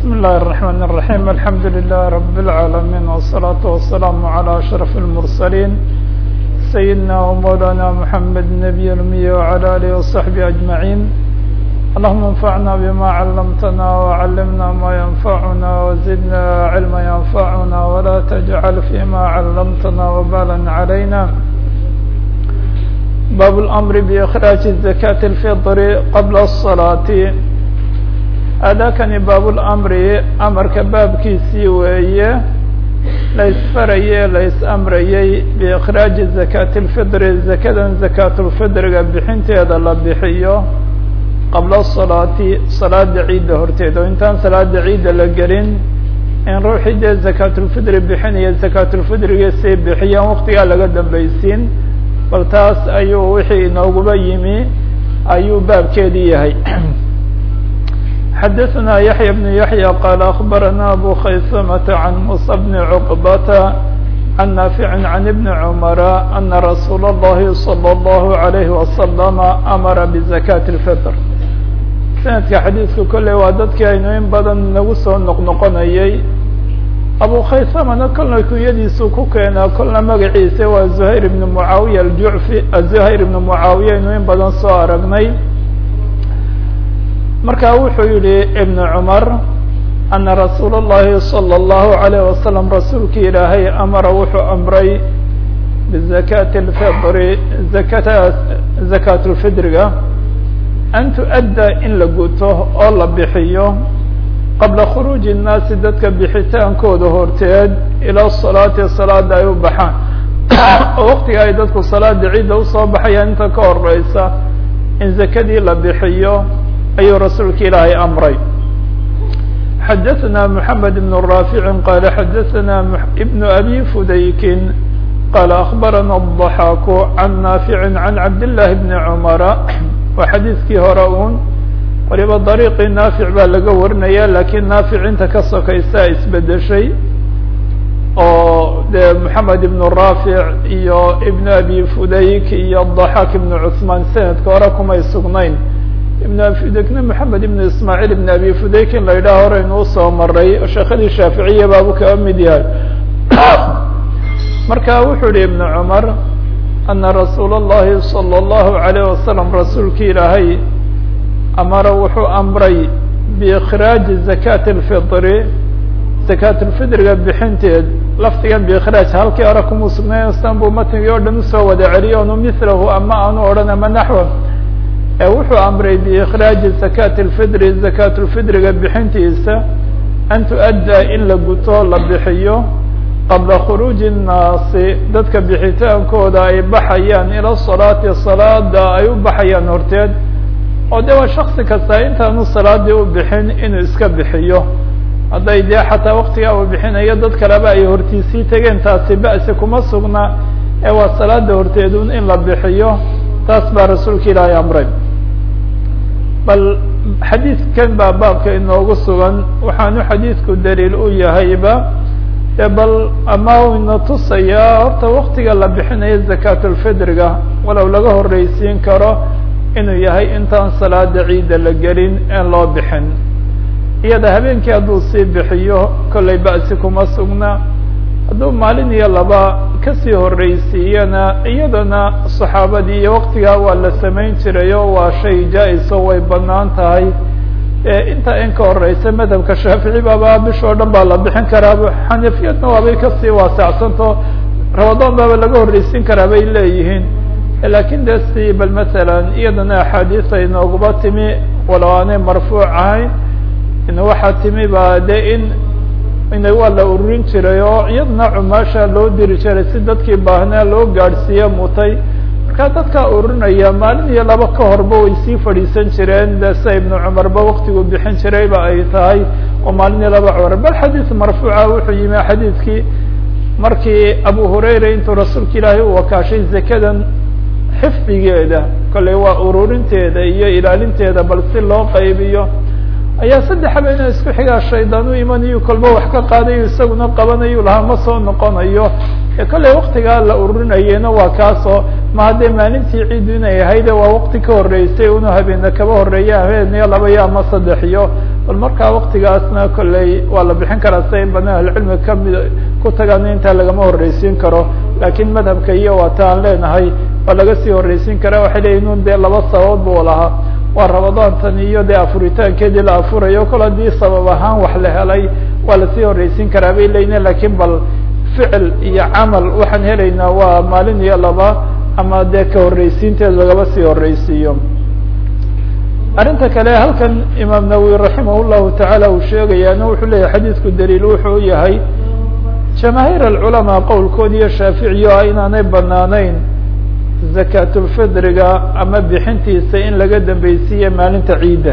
بسم الله الرحمن الرحيم الحمد لله رب العالمين والصلاة والسلام على أشرف المرسلين سيدنا ومولانا محمد النبي الأمي وعلى آله وصحبه أجمعين اللهم انفعنا بما علمتنا وعلمنا ما ينفعنا وزدنا علما ينفعنا ولا تجعل فيما علمتنا وبالا علينا باب الأمر بإخراج الزكاة الفطر قبل الصلاة aadaakani baabulamri amarka baabkiisii weeye la ysfaraye la is-amrayey biikhraaji zakaati اlfidri zakadan zakaatulfidriga bixinteeda la bixiyo qabla salaati salaada ciidda horteeda oo intaan salaada ciidda la gelin in ruuxii dee zakaatulfidri bixinaya zakaatulfidriga say bixiyaan waqtigaa laga dambaysiin bal taas ayuu wixii inooguba yimi ayuu baabkeedii yahay xdثna يحyى بن يحyى qال أخبرنا أbو خaysمة عن موسى بن عقبة عن نافع عن بن عمر أن رsuuل اللhi صلى الله عليه وسلم أmر بزكاة الفطر سندka xadيiثku kolley waa dadkii aynu in badan nagu soo noqnoqonayey أbو khaysmana kolna kunyadiisu ku keenaa kolna magaciisa waa زhayر بن معaaوية الjuعفي زhayر بن معaaوية aynu in badan soo aragnay marka wuxuu yihi ibn cumar ana rasuul اllahi salى اllahu عalayه wasalam rasuulki ilaahay amara wuxuu amray bizakati اlfidri zakata zakaat اlfidriga an tu'adda in la guto oo la bixiyo qabla khuruuji الnaasi dadka bixitaankooda horteed ilى salaati salaada ay u baxaan oo waqtiga ay dadku salaada ciidda usoo baxayaan inta ka horeysa in zakadii la bixiyo ayuu rasuulka ilaahay amray xadaثna mحamed بن raafici qala xadaثna بn abi fudaykin qala akbarana الضaxaaku can naafici can cabdالlahi bni cumara waa xadiiskii hore un waliba dariiqii naafic baa laga warinaya lakiin naafic inta ka sokaysa isbedeshay oo de moxamed ibn raafic iyo ibn abi fudayk iyo ضaxaak ibn cثmaan sanadka hore kumay sugnayn ibn abi fudayk-na moxamed ibn ismaaciil ibn abi fudayk in la yidhaha hore inuu soo maray oo sheekadii shaaficiya baabu kaga mid yahay marka wuxuu yihi ibn cumar ana rasuul اllahi salى اllahu عalayه wasalam rasuulki ilaahay amara wuxuu amray biikhraaji zakaati اlfidri zakaat اlfidriga bixinteed lafdigan biikhraaj halkii hore kuma sugnayn san buu matnigii o dhan usoo wada celiyo onu milahu ama aanu odhan ama naxwa wuxuu amray biikhraaji zakaati اlfidri zakaat اlfidriga bixintiisa an tu'adda in la guto la bixiyo qabla khuruuji الnaasi dadka bixitaankooda ay baxayaan ila salaati salaada ay u baxayaan horteed oo de waa shaksi kasta intaanu salaadii u bixin inuu iska bixiyo hadday dee xataa waktigaa uu bixinayo dad kaleba ay hortiisii tegeen taasi ba'si kuma sugna ee waa salaada horteedun in la bixiyo taas baa rasuulka ilaahay amray bal xadiidkan baa baabka inoogu sugan waxaanu xadiidku daliil u yahayba e bal ama ina tusayaa horta waktiga la bixinayo zakaatulfidriga walow laga horreysiin karo inuu yahay intaan salaada ciidda la gelin in loo bixin iyada habeenkii hadduu sii bixiyo kollay ba'si kuma sugna hadduu maalin iyo laba kasii horreysiiyana iyadana saxaabadii iyo waktigaa waa la samayn jiray oo waa shay jaa-iso way banaan tahay inta in ka horeysa madhabka shaafici baaba bishoo dhan baa la bixin karaa xanafiyadna waabay kasii waasacsanto ramadaan baaba laga horreysiin karaa bay leeyihiin lakin de si bal masalan iyadana axaadiis ay nooguba timi walow aanay marfuuc ahayn waxaa timi ba de in ina waa la ururin jiray oo iyadana cumaasha loo diri jiray si dadkii baahnaa loo gaadhsiiye mutay markaa dadkaa ururinaya maalin iyo laba ka horba way sii fadhiisan jireen de sida ibnu cumarba waktigu bixin jirayba ay tahay oo maalin iyo laba cumar bal xadiis marfuuca wuxuu yimi xadiidkii markii abu hurayra intuu rasuulka ilaahay u wakaashay zakadan xifdigeeda kolley waa ururinteeda iyo ilaalinteeda bal si loo qaybiyo ayaa saddex habeena isku xigaa shaydaan u imanayo kolba wax ka qaadayo isaguna qabanayu lahaa ma soo noqonayo kolley waktigaa la ururinayena waa kaasoo ma haddee maalintii ciidu inay ahayde waa wakti ka horreysay unu habeena kaba horreeya habeeniyo laba iyo ama saddex iyo bal markaa waktigaasna kolley waa la bixin karaa sida in badan ahlucilmiga kamid ku tagaan intaa lagama horreysiin karo laakiin madhabka iyo waata aan leenahay waa laga sii horreysiin karaa waxay leeyihin un dee laba sababood buu lahaa waa rabadaantan iyo dee afuritaankeedii la afurayo kol haddii sabab ahaan wax la helay waa lasii horreysiin karaa bay leeyihin lakiin bal ficil iyo camal waxaan helaynaa waa maalin iyo laba ama dee ka horreysiinteed lagaba sii horreysiiyo arrinta kale halkan imaam nawowi raximah llahu tacaala uu sheegayaana wuxuu leeyahay xadiidku daliil wuxuu yahay jamaahiir alculamaa qowlkood iyo shaaficiyo ah inaanay banaanayn zakaatulfidriga ama bixintiisa in laga dambeysiiye maalinta ciidda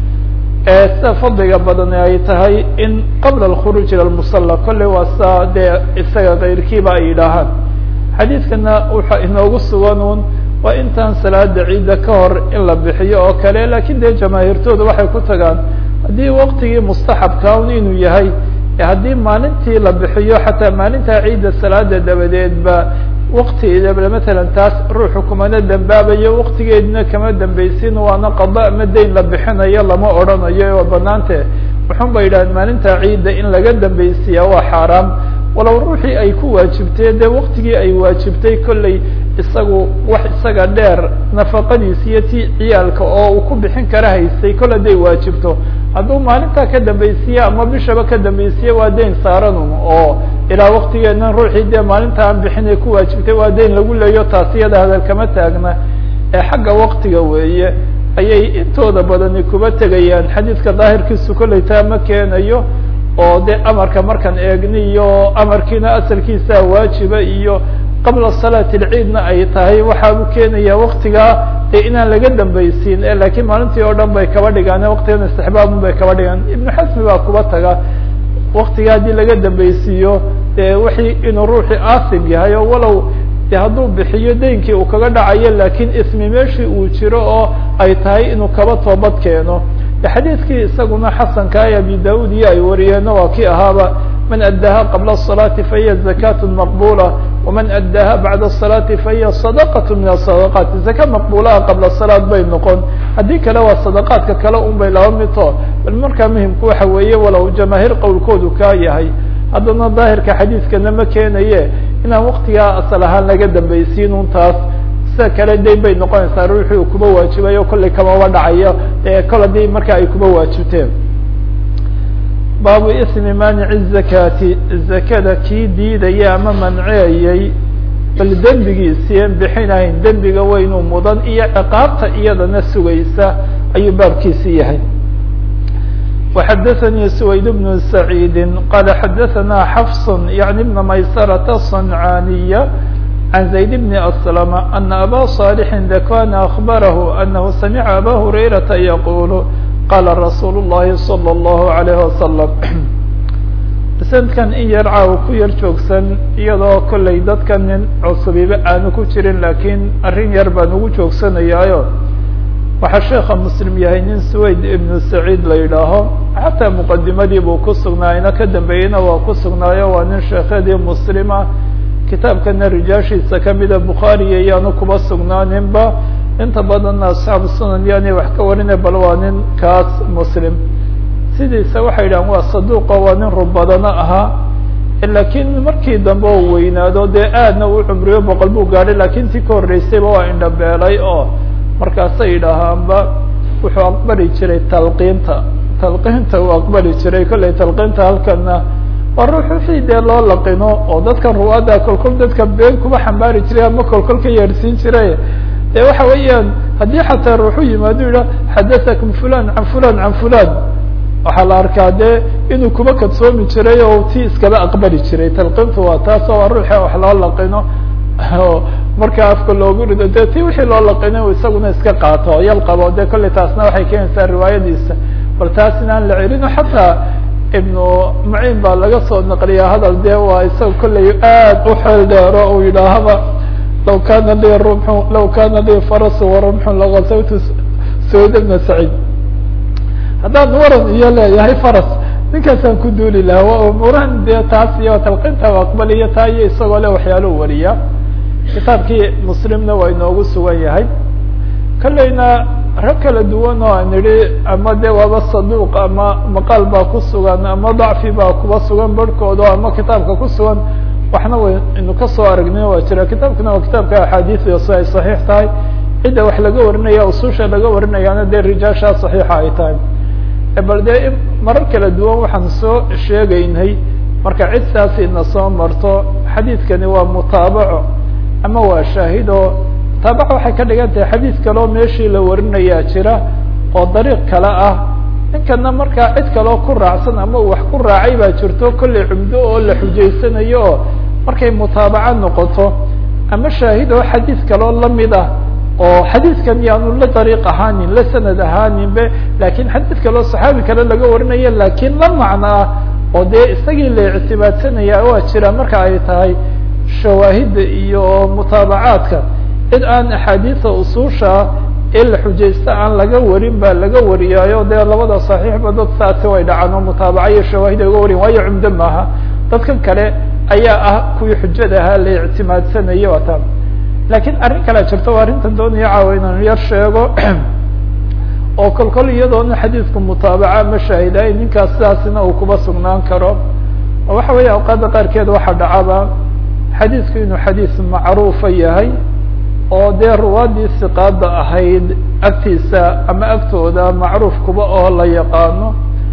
ee sida fadliga badani ay tahay in qabla alkhuruuj ila lmusalla kolley waa saa dee isaga kayrkiiba ay yidhaahaan xadiidkana wuxa inoogu sugan un waa intaan salaada ciidda ka hor in la bixiyo oo kale lakin dee jamaahiirtooda waxay ku tagaan haddii waktigii mustaxabka un inuu yahay haddii maalintii la bixiyo xataa maalintaa ciidda salaada dabadeedba waktigeedaba matalan taas ruuxu kumana dambaabayo waktigeedina kama dambeysin waana qada ama dayn la bixinayo lama odhanayo oo banaante wuxun ba yidhahdeen maalinta ciidda in laga dambeysiyaa waa xaaraam walow ruuxii ay ku waajibtay dee waktigii ay waajibtay kolley isagu wax isaga dheer nafaqadiis iyo ti ciyaalka oo uu ku bixin kara haystay kol hadday waajibto hadduu maalintaa ka dambeysiye ama bishaba ka dambeysiye waa dayn saaranun oo ilaa waktigeedna ruuxii dee maalinta aan bixinay ku waajibtay waa dayn lagu leeyo taas iyada hadal kama taagna ee xagga waktiga weeye ayay intooda badani kuba tegayaan xadiidka daahirkiisu kolley taa ma keenayo oo de amarka markaan eegni iyo amarkiina asalkiisa waajiba iyo qabla salaati lciidna ay tahay waxaa u keenaya waktigaa dee inaan laga dambeysiin lakiin maalintii oo dhan bay kaba dhigaan waktigan istixbaabun bay kaba dhigaan ibnu xasmi baa kuba taga waktiga haddii laga dambeysiiyo de wixii inuu ruuxii asim yahay oo walow de hadduu bixiyo daynkii uu kaga dhacayo lakin ismi meeshii uu jiro oo ay tahay inuu kaba toobad keeno xadiidkii isaguna xasanka ay abi daud iyo ay wariyeenna waa kii ahaaba man addaha qabla الصalaati fahiya zakaة maqbula waman addaha bacda الصalaati fahiya sadaqaة min asadaqaat zaka maqbulaha qabla salaad bay noqon haddii kale waa sadaqaadka kale un bay laba mito bal markaa muhimku waxa weeye walow jamaahiir qowlkoodu kaa yahay haddana daahirka xadiidkana ma keenaye inaan waktigaa asal ahaan laga dambeysiin un taas sida kale dayn bay noqonaysaa ruuxii uu kuba waajibayo kollay kamaba dhacayo kol haddii marka ay kuba waajibteen baabu ismi maanici zakaati zakada kii diidaya ama manceeyey bal dembigiisiian bixinayn dembiga weynuu mudan iyo ciqaabta iyadana sugaysa ayuu baabkiisi yahay وxdثnي سويد بن سعيد قال xdثna حفص يعني بن مyسرة الصنعانية عن زيد بن أسلم أن أbا صالح ذكوان أخبره أنه سمع أbا هريرة يقول قال رsuuل اللhi صلى الله عليه وسلم سندkan in yar caaw ku yar joogsan iyadoo kollay dadka nin cusubiba aanu ku jirin lakiin arrin yar baan ugu joogsanayaayo waxaa sheeka muslim yahay nin swayd ibnu saciid la yidhaaho xataa muqadimadii buu ku sugnaayna ka dambeeyeyna waa ku sugnaayo waa nin sheekhadii muslima kitaabkana rijaashiisa kamida bukhaariya yaanu kuba sugnaaninba inta badanna asxaabu sunan yaani wax ka warina bal waa nin kaas muslim sidiisa waxay yidhahan waa saduuqo waa nin rubadana ahaa lakiin markii dambe oo weynaado dee aadna u cumriyo boqol buu gaadhay lakiin tii ka horreysayba waa indhabeelay oo markaasay yidhaahaanba wuxuu aqbali jiray talqiinta talqiinta uu aqbali jiray kollay talqiinta halkana waa ruux wixii dee loo laqino oo dadkan ruwaada kolkol dadka been kuma xambaari jiray ama kolkol ka yeerhsiin jiray de waxa weeyaan haddii xataa ruuxu yimaado yidhah xadatakum fulan can fulan can fulan waxaa la arkaa dee inuu kuma kadsoomi jiray oo ti iskaba aqbali jiray talqiintu waa taas oo waa ruuxa wax loo laqino marka afka loogu rido de ti wixii loo laqino isaguna iska qaato yal qabo de kollay taasna waxay keenaysaa riwaayadiisa bal taas inaan la celino xataa ibnu muciin baa laga soo naqliyaa hadal dee waa isaga kollay aad u xeel dheero uu yidhaahaba law kana lii rumxu law kana lii farasu warumxun lagazawtu sayd bna saciid haddaan waran iyo leeyahay faras ninkaasaan ku duuli lahaa waa umuurahan dee taas iyo talqinta aqbaliyo taa iyo isagoo le waxyaaluu wariya kitaabkii muslimna waa inoogu sugan yahay kolleyna rag kala duwan oo aan idhi ama de waaba saduuq ama maqaal baa ku sugan ama dacfi baa kuba sugan barhkooda ama kitaabka ku sugan waxna waynu kasoo aragnay waa jira kitaabkuna waa kitaabka axaadiida si ay saxiix tahay cidda wax laga warinaya ususha laga warinayaana dee rijaashaa saxiixa ay tahay bal dee marar kala duwan waxaan soo sheegaynay marka cid saasi na soo marto xadiidkani waa mutaabaco ama waa shaahido mutaabaco waxay ka dhigan tahay xadiid kaleo meeshii la warinayaa jira oo dariiq kale ah ninkana markaa cid kaleo ku raacsan ama uu wax ku raacay baa jirto kollay cumdo oo la xujaysanayo oo markay mutaabaco noqoto ama shaahid oo xadiid kaleo lamid ah oo xadiidkan yaanu la dariiq ahaanin la sanad ahaaninbe lakin xadiid kaleo saxaabi kale laga warinaya lakin la macno ah oo dee isagii la ictibaadsanaya waa jira marka ay tahay shawaahidda iyo mutaabacaadka cid aan axaadiisa usuusha ee la xujaysta aan laga warin ba laga wariyaayo dee labada saxiixba dad saasi way dhacaan oo mutaabaca iyo shawaahid ay uga wariyan waayo cumdo maaha dadkan kale ayaa ah kuwii xujada ahaa la ictimaadsanayo ata lakin arrin kalea jirto waa arrintan doonaya caawa inaan yar sheego oo kol kol iyadoona xadiidku mutaabaca ama shaahidaay ninkaas sidaasina uu kuba sugnaan karo oo waxa weeye awqaadda qaarkeed waxaa dhacaba xadiidku inuu xadiis macruufa yahay oo dee ruwaadii siqaada ahayd agtiisa ama agtooda macruuf kuba oo la yaqaano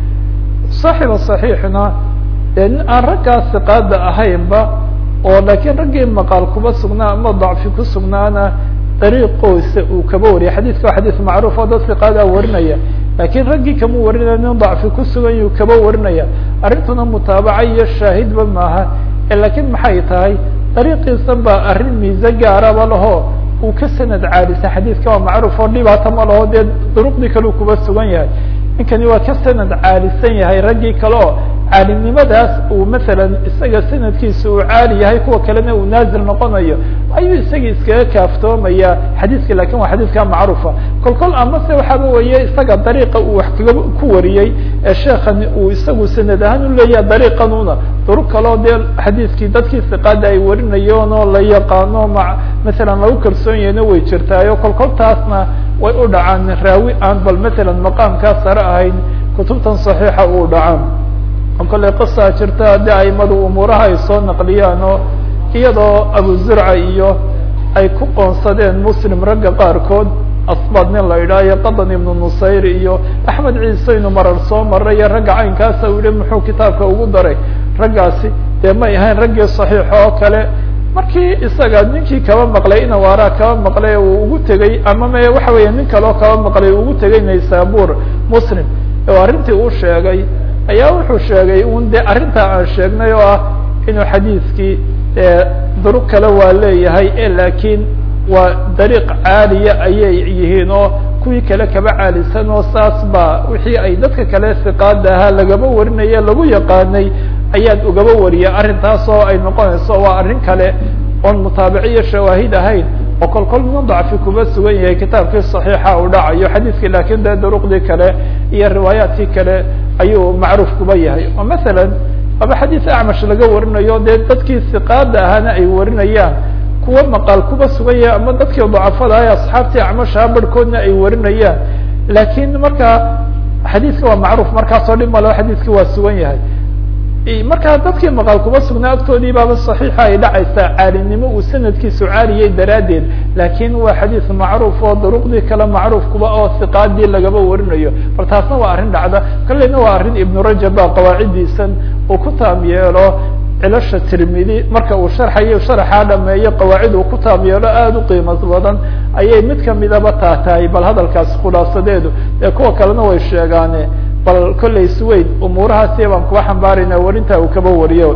saaxiba saxiixna dee nin aan raggaa siqaada ahaynba oo laakiin raggii maqaal kuba sugnaa ama dacfi ku sugnaana dariiqoosa uu kaba wariya xadiidka waa xadiis macruuf oo dad siqaadaa warinaya lakiin raggii kama warinaya nin dacfi ku sugan yuu kaba warinaya arrintuna mutaabaca iyo shaahidba maaha lakiin maxay tahay dariiqiisa baa arrin miise gaaraba laho uu ka sanad caadisa xadiidka waa macruuf oo dhibaato ma laho dee duruqdii kale u kuba sugan yahay ninkani waa ka sanad caalisan yahay raggii kale oo caalimnimadaas uu masalan isaga sanadkiisa uu caali yahay kuwa kalena uu naazil noqonayo ayuu isagii iskaga kaaftoomaya xadiidka lakin waa xadiidka macruufa kol kol amase waxaaba weye isaga dariiqa uu wax kaga ku wariyey ee sheekani uu isagu sanad ahaan u leeyaha dariiqanuna duruq kaleo dee xadiidkii dadkii siqaada ay warinayoon oo la yaqaano ma masalan lagu kalsoon yahayna way jirtaayo kol kol taasna way u dhacaan raawi aan bal masalan maqaamkaa sare ahayn kutubtan saxiixa uu dhacaan oo kolley qisaa jirta haddii aimadu umuuraha ay soo naqliyaan oo iyadoo abu zurca iyo ay ku qoonsadeen muslim ragga qaarkood asbad nin la idhaha iyo qadan ibnu nusayr iyo axmed ciise inu marar soo maray iyo ragga caynkaasa u yihi muxuu kitaabka ugu daray raggaasi dee may ahayn raggii saxiixa oo kale markii isaga ninkii kaba maqlay inawaaraa kaba maqlay uu ugu tegey ama me waxa weya nin kaleo kaba maqlay uu ugu tegey naysabur muslim oo arrintii uu sheegay ayaa wuxuu sheegay un de arrintaa aan sheegnay oo ah inuu xadiidkii duruq kale waa leeyahay lakiin waa dariiq caaliya ayay yihiin oo kuwii kale kaba caalisan oo saas ba wixii ay dadka kale siqaada ahaa lagaba warinaya lagu yaqaanay ayaad ugaba wariya arrintaas oo ay noqonayso waa arrin kale oon mutaabiciyo shawaahid ahayn oo kol kol min dacfi kuba sugan yahay kitaabkii صaxiixa uu dhacayo xadiidkii lakin de duruqdii kale iyo riwaayaadkii kale ayuu macruuf kuba yahay oo masalan aba xadiis acmash laga warinayo dee dadkii siqaada ahaana ay warinayaan kuwa maqaal kuba sugan yahay ama dadkii dacafada ah asxaabtii acmashaa barhkoodna ay warinayaan lakin markaa xadiiska waa macruuf markaasoo dhib malo xadiiskii waa sugan yahay markaa dadkii maqaal kuba sugnaa agtoodii baaba صaxiixa ay dhacaysaa caalinimo uu sanadkiisu caaliyay daraaddeed lakin waa xadiis macruuf oo duruqdii kale macruuf kuba oo siqaadii lagaba warinayo bal taasna waa arrin dhacda kalena waa arrin ibnu rajab ba qawaacidiisan uu ku taam yeelo cilasha tirmidi marka uu sharxayo sharaxaa dhameeyo qawaacid uu ku taam yeelo aada u qiimo badan ayay mid kamidaba taa tahay bal hadalkaas khulaasadeedu ee kuwa kalena way sheegaane bal kollay sweyd umuurahaasi baan kuba xambaarayna warinta uu kaba wariyo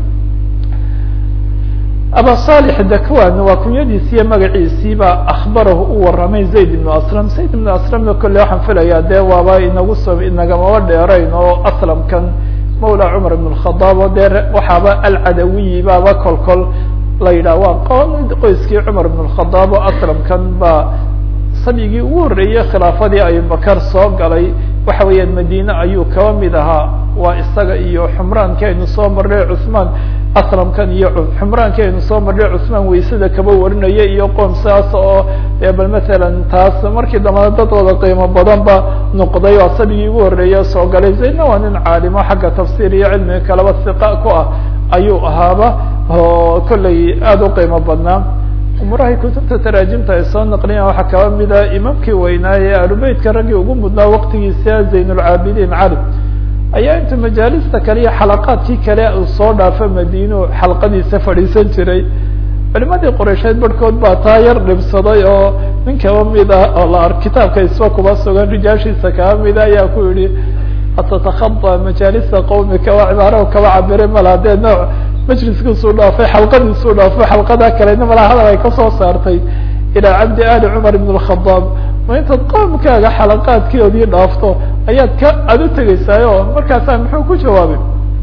aba صالح dakwan waa kunyadiisi iyo magaciisiiba akbarahu u waramay zayd ibnu aslam zayd ibnu aslamna kolle waxaan filayaa dee waaba inagu so inagamaba dheerayn oo aslamkan mawla cumar ibn الkhadaab oo dee waxaaba alcadawiyi baaba kol kol la yidhah waa qoon qoyskii cumar ibn الkhadaab oo aslamkan ba sabigii ugu horreeyey khilaafadii abubakar soo galay waxa weeyaan madine ayuu kaba mid ahaa waa isaga iyo xumraankii aynu soo marnay cuثmaan aslamkan iyo xumraankii aynu soo marnay cuثmaan weysada kaba warinaya iyo qoom saas oo bal matalan taas markii dambana dadooda qiimo badan ba noqday oo asabigii ugu horeeya soo galay zaydna waa nin caalimo xagga tafsiir iyo cilmiga kalaba hiqa ku ah ayuu ahaaba oo kolley aada u qiimo badnaa umurahay kutubta taraajimta ay soo naqliyaan waxaa kaba mida imaamkii weynaaye alubeytka raggii ugu mudnaa waqtigiisa zaynulcaabidiin cali ayaa inta majaalista kale iyo xalaqaadkii kale uu soo dhaafo madiinu xalqadiisa fadhiisan jiray culimadii qoreysheed barhkood baa taa yar dhibsaday oo nin kaba mid ah oo la ar kitaabka isba kuba sugan rijaashiisa kaba mida ayaa ku yihi atatakada majaalisa qawmika waa cibaaro kaba cabire mala dee nooc majliskiisuu dhaafay xalqadiisuu dhaafay xalqada kalena malaa hadal ay kasoo saartay ilaa cabdi ali cumar ibn اkhadaab ma intaad qoomkaaga xalaqaadkoodii dhaafto ayaad ka aada u tegeysaayo markaasaa muxuu ku jawaabay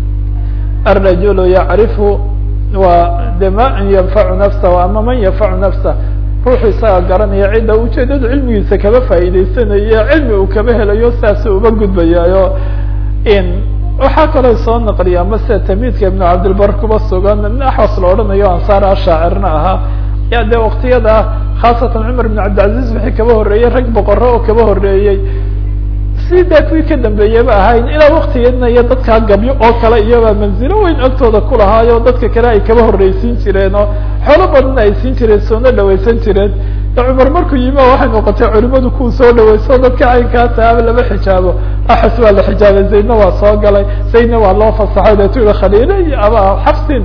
arajulu yacrifu waa de ma yanfacu nafsa ama man yanfacu nafsa ruuxu isaga garanaya cidda ujeedadu cilmigiisa kaba faa'iideysanayo cilmi uu kaba helayo saasuu uba gudbayaayo in waxaa kaloo soo naqliya mase tamiidka ibnu cabdilbar kuba sugan nin axwas la odhanayo ansaar a shaacirna ahaa ya dee waktiyada khaasatan cumar ibn cabdilcaziz wixii kaba horreeyey rag boqoro oo kaba horreeyey si dee kuwii ka dambeeyaba ahayn ilaa waktigeedna iyo dadkaa gabyo oo kale iyaba manzilo weyn agtooda kulahaayo dadka kale ay kaba horreysiin jireen oo xoolo badanna ay siin jireen soona dhawaysan jireen cumar markuu yimi o waxay noqotay culimadu kuwa soo dhawayso dadka caynkaasa ama lama xijaabo axas waa la xijaabay zaydna waa soo galay zaydna waa loo fasaxay deetu i khaliilay ama xafsin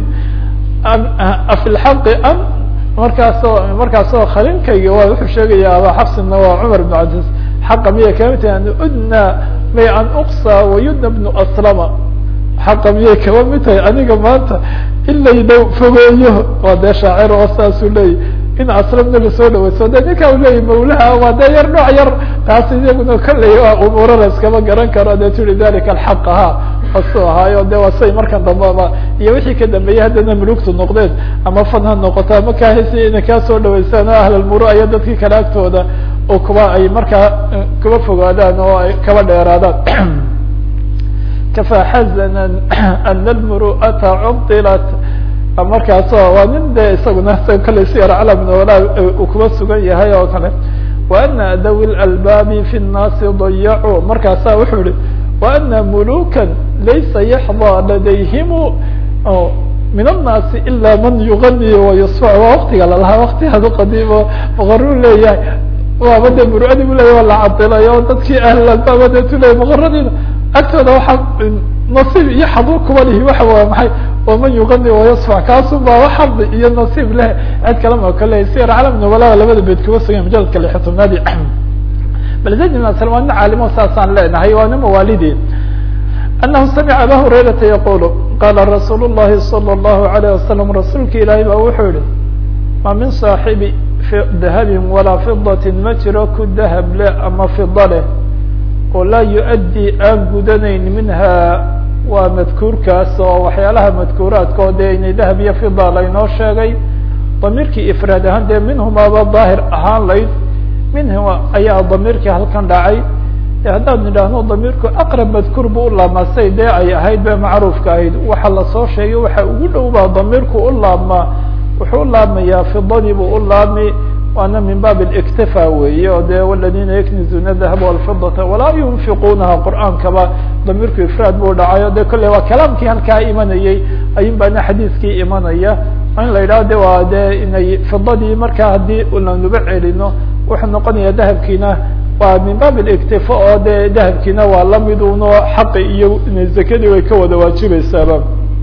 afi lxaqi am markaasoo markaasoo khaliilkayga waa wuxuu sheegaya aba xafsinna waa cumar ibn cabdiis xaqa miyay kama tahi an udna may an uqsa wayudna bnu aslama xaqa miyay kaba mid tahay aniga maanta in layna fogeeyo waa dee shaacir oo saasuu leeyay in aslamna lasoo dhawayso de ninka u leeyahy mawlaha waa dee yar nooc yar taas iyaguna kolley waa umuuro la iskama garan karo de turi dalika alxaq ahaa asu ahaayo de waa say markan dambeba iyo wixii ka dambeeyey haddana mulugtu noqdeen ama fan ha noqoto ama kahesi inay kaa soo dhawaystaan oo ahlalmuru iyo dadkii kale agtooda oo kuba ay markaa kuba fogaadaan oo ay kaba dheeraadaan kafaa xazana ana almuru'ata cubdilat markaaso waa nin de isaguna kale siyar calam wala uu kuba sugan yahay oo kale wa ana dawi lalbaabi fi nnaasi dayacuu markaasa wuxuu yihi wa ana mulukan laysa yaxdaa ladayhimu min annaasi ila man yugani wayusfac waa waktiga lalahaa wakti adu qadiimo boqoruu leeyahay waaba de muruadi bu leyahy waa la cadilayo dadkii ahlalbaaba deetu leyahy boqoradiina agtooda waxaa nasiib iyo xaduur kuba lihi waxa waa maxay waman yugani wayasfac kaasu baa wax xadi iyo nasiib leh cid kalama kale sir calam nubalada labada beed kuba sugan majaladka lixi tobnaadi bal zayd ibn aslam waa nin caalimo saasaan leenahay waa nin mawaalidi anahu samica aba hurayrata yaqulu qala rasuul الlahi salى الlahu عalيه wasalam rasuulka ilaahay ba wuxuu yihi ma min saaxibi dahabin walaa fidatin ma jiro ku dahab leh ama fida leh oo laa yu-addi aan gudanayn minha waa madkuurkaas oo waxyaalaha madkuuraadka oo dee inay dahab iyo fida laynoo sheegay damiirkii ifraad ahaan dee minhumaaba daahir ahaan layd minhuma ayaa damiirkii halkan dhacay haddaan nidhaahno damiirku aqrab madkuur bu u laabmaa say dee ay ahayd be macruufka ahayd waxa lasoo sheegay waxa ugu dhow baa damiirku u laabmaa wuxuu u laabmayaa fidadii buu u laabmi waana min baab اktifa weeye o de wladina yaknizuna dahab wاlfidata walaa yunfiqunaha qur'aankaba damiirku ifraad buu dhacayo de kolley waa kalaamkii halkaa imanayey ayun baana xadiiskii imanaya in la yidhaho de waa de inay fidadii markaa haddii lanuba celino wuxuu noqonaya dahabkiina waa min baab اktifa oo de dahabkiina waa lamiduno xaqi iyo zakadii way ka wada waajibaysaaba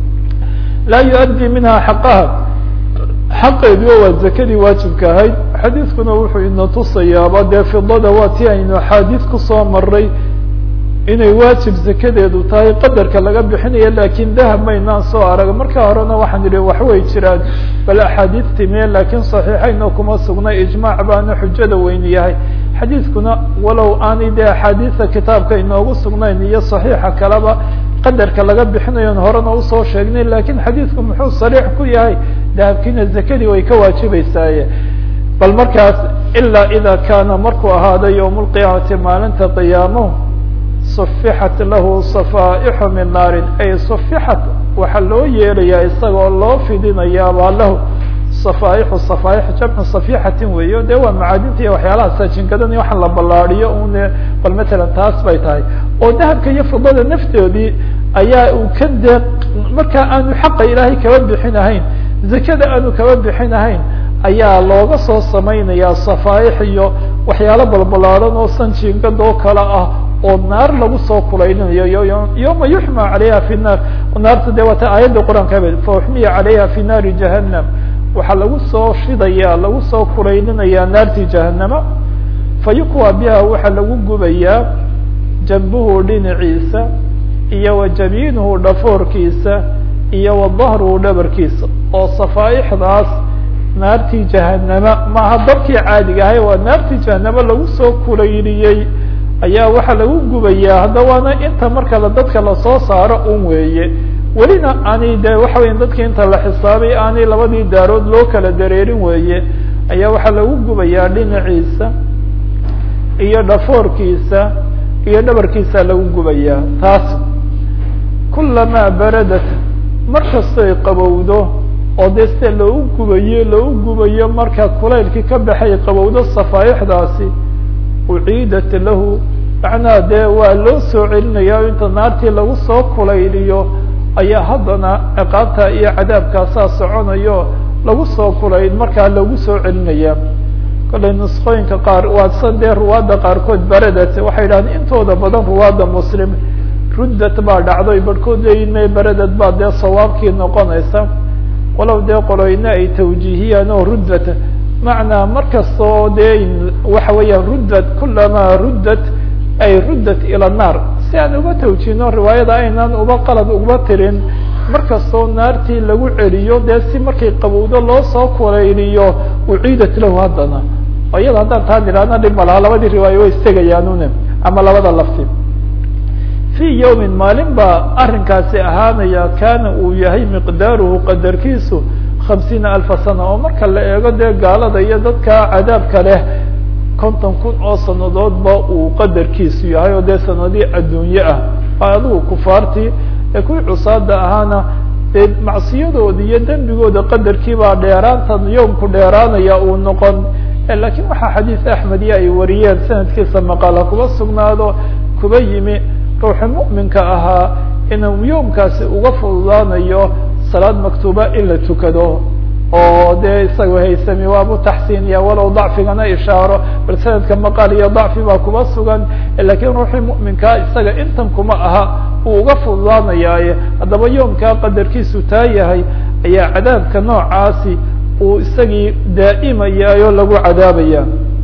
laa yuaddi minha xaqaha xaqeediio waa zakadii waajibka ahayd xadiiskuna wuxuu ina tusayaaba dee fidada waa ti aynu axaadiis kusoo maray inay waajib zakadeedu tahay qadarka laga bixinayo lakin dahab maynaan soo arag marka horena waxaan idhi waxway jiraan bal axaadiis timiye lakin saxiixayno kuma sugnay ijmaac baana xujada weyn yahay xadiiskuna walow aanay dee axaadiisa kitaabka inoogu sugnayn iyo saxiixa kaleba qadarka laga bixinayon horena usoo sheegnay lakin xadiisku muxuu sariix ku yahay dahabkiina zakadii way ka waajibeysaaye bal markaas ilaa ida kaana markuu ahaaday yowm lqiyaamati maalinta qiyaamo sufixat lahu safaaixu min naarin ay sufixat waxaa loo yeelayaa isagoo loo fidinayaabaa lahu safaaixu safaaix jamcu safixatin weeyo dee waa macaadinta iyo waxyaalaha saajingadan iyo waxaan la ballaadiyo une bal matalan taas bay tahay oo dahabka iyo fidada naftoodii ayaa uu ka dee markaa aanu xaqa ilaahay kaba bixinahayn zakada aanu kaba bixinahayn ayaa looga soo samaynayaa safaaix iyo waxyaalo balbalaadan oo sanjingad oo kale ah oo naar lagu soo kulaylinayo yoma yuxma calayha fi naar naarta de waata aayadda qur-aanka habe fauxmiya calayha fi naari jahannam waxaa lagu soo shidaya lagu soo kulaylinayaa naartii jahanama fayukwa biha waxaa lagu gubayaa jambuhu dhinaciisa iyo wa jamiinuhu dhafoorkiisa iyo wa dahruhu dhabarkiisa oo safaaixdaas naartii jahanama maaha dabkii caadiga ahay waa naartii jahanamo lagu soo kulayliyey ayaa waxaa lagu gubayaa hadda waana inta marka la dadka lasoo saaro un weeye welina aanay de waxa weya dadki inta la xisaabay aanay labadii daarood loo kala dareerin weeye ayaa waxaa lagu gubayaa dhinaciisa iyo dhafoorkiisa iyo dhabarkiisa lagu gubayaa taas kulamaa baradat markastoy qabowdo oo dee sida loogu gubayo loogu gubayo marka kulaylkii ka baxay qabowdo safaaixdaasi uciidat lahu macnaha dee waa loo soo celinaya inta naartii lagu soo kulayliyo ayaa haddana ciqaabta iyo cadaabkaasaa soconayo lagu soo kulayl markaa lagu soo celinaya kollay nusqooyinka qaar waadsan dee ruwaadda qaarkood baradat waxay yidhahdeen intooda badan ruwaadda muslim ruddat baa dhacday barhkood leeyihin baradad baa dee sawaabkii noqonaysa walow dee qoloyne ay tawjiihiyaan oo ruddat macnaa markastoo dee waxa weeyaan ruddat kulamaa ruddat ay ruddat ila naar si aan uga tawjiihno riwaayada aynaan uba qalad uba tirin markastoo naartii lagu celiyo dee si markay qabowdo loo soo kulayliyo uciidat lahu haddana iyada haddaan taa nidhaahna dhib ma laha labadii riwaayo way istegayaanune ama labada lafti fii yawmin maalin baa arrinkaasi ahaanaya kaana uu yahay miqdaaruhu qadarkiisu hamsiina alfa sana oo marka la eego dee gaalada iyo dadka cadaabka leh konton kun oo sanadoodba uu qadarkiisu yahay oo dee sanadii adduunye ah waa adigu kufaartii ee kuwii cusaada ahaana dee macsiyadoodi iyo dembigooda qadarkiibaa dheeraantan yoomku dheeraanaya uu noqon lakiin waxaa xadiis axmed iyo ay wariyeen sanadkiisa maqala kuba sugnaado kuba yimi ruuxi mu'minka ahaa inuu yoomkaasi uga fududaanayo salaad maktuuba in la tukado oo dee isaga haysami waabu taxsiiniya walow dacfigana ishaaro bal sanadka maqal iyo dacfi baa kuba sugan lakiin ruuxii mu'minkaa isaga intan kuma aha uu uga fududaanayaaye haddaba yoomkaa qadarkiisu taa yahay ayaa cadaabka noocaasi uu isagii daa'imayaayo lagu cadaabaya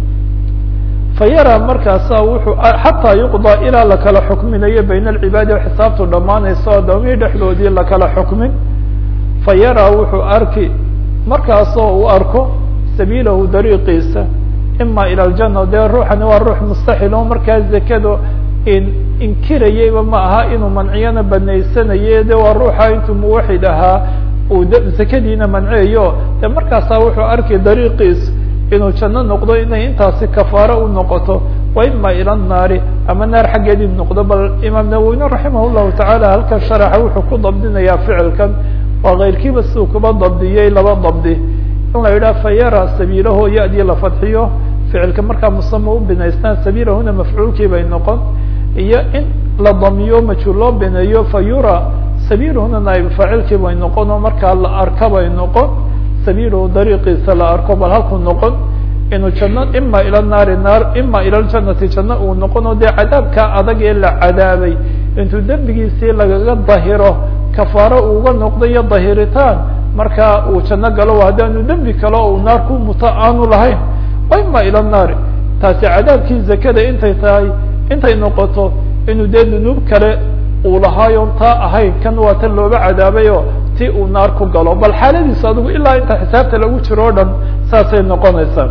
fayara markaasa wuxuu xataa yuqضى ilaa lakala xukminayo bayna alcibaadi o xisaabtu dhammaanayso adoomihii dhexdoodii lakala xukmin fayara wuxuu arki markaasoo uu arko sabiilahu dariiqiisa ima ilى اljana dee ruuxani waa ruux mustaxil oo markaa zakado inkirayeyba ma aha inuu manciyana banaysanaye de waa ruuxa intuu muwaxid ahaa uu zakadiina manceeyo de markaasaa wuxuu arki dariiqiis inuu janno noqdo inay intaasi kafaaro u noqoto wa ima ila naari ama naar xaggeedii noqdo bal imaam nawowine raximah llahu tacaala halkan sharaxa wuxuu ku dabdinayaa ficilkan waa keyrkiiba siduu kuba dabdiyey laba dabdi in la yidhaha fayara sabiilaho ya-dii la fadxiyo ficilka markaa musama u binaystaan sabiilahuna mafcuulkii bay noqon iyo in la damiyo majhuul loo bineeyo fayura sabiilahuna naayib faacilkii bay noqon oo markaa la arka bay noqon sabiilahu dariiqiisa la arko bal halkuu noqon inuu janno ima ila naari naar ima ila ljanati janno uu noqon oo dee cadaabkaa adag ee la cadaabay intuu dembigiisii lagaga dahiro kafaaro uuga noqdo iyo dahiritaan markaa uu janno galo haddaanu dembi kale uu naar ku muto aanu lahayn wa ima ila naari taasi cadaabkii zakada intay tahay intay noqoto inuu dee dunuub kale uu lahaayon taa ahayn kan waa tan looga cadaabayo ti uu naar ku galo bal xaaladiisu adigu ilaa inta xisaabta lagu jiro o dhan saasay noqonaysaa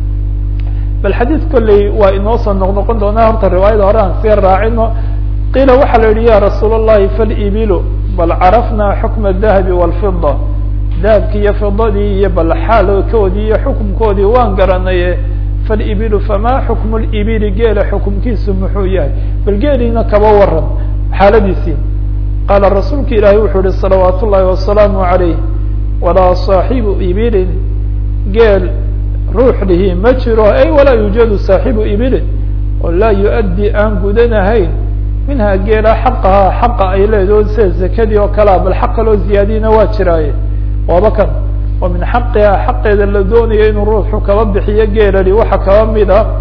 bal xadiid kolley waa inoo soo noqnoqon doonaa horta riwaayada hore aan sii raacino qiila waxaa la yihi ya rasuul الlahi falibilu bal carafnaa xukma الdahabi wاlfida dahabkii iyo fidadii iyo bal xaalkoodii iyo xukumkoodii waan garanaye falibilu famaa xukmu libili geela xukumkiisu muxuu yahay bal geeliina kaba waran xaaladiisii qaala rasuulka ilaahay wuxuu yihi salawaat ullaahi wasalaamu عalayh walaa saaxibu ibilin geel ruux lihi ma jiro ay walaa yuujadu saaxibu ibilin oo laa yu-addi aan gudanahayn minhaa geela xaqahaa xaqa ay leedaho sida zakadii oo kalea bal xaq kaloo ziyaadiyna waa jiraaye waaba kan oo min xaqihaa xaqeeda la doonayo inuu ruuxu kaba bixiyo geelali waxaa kaba mid a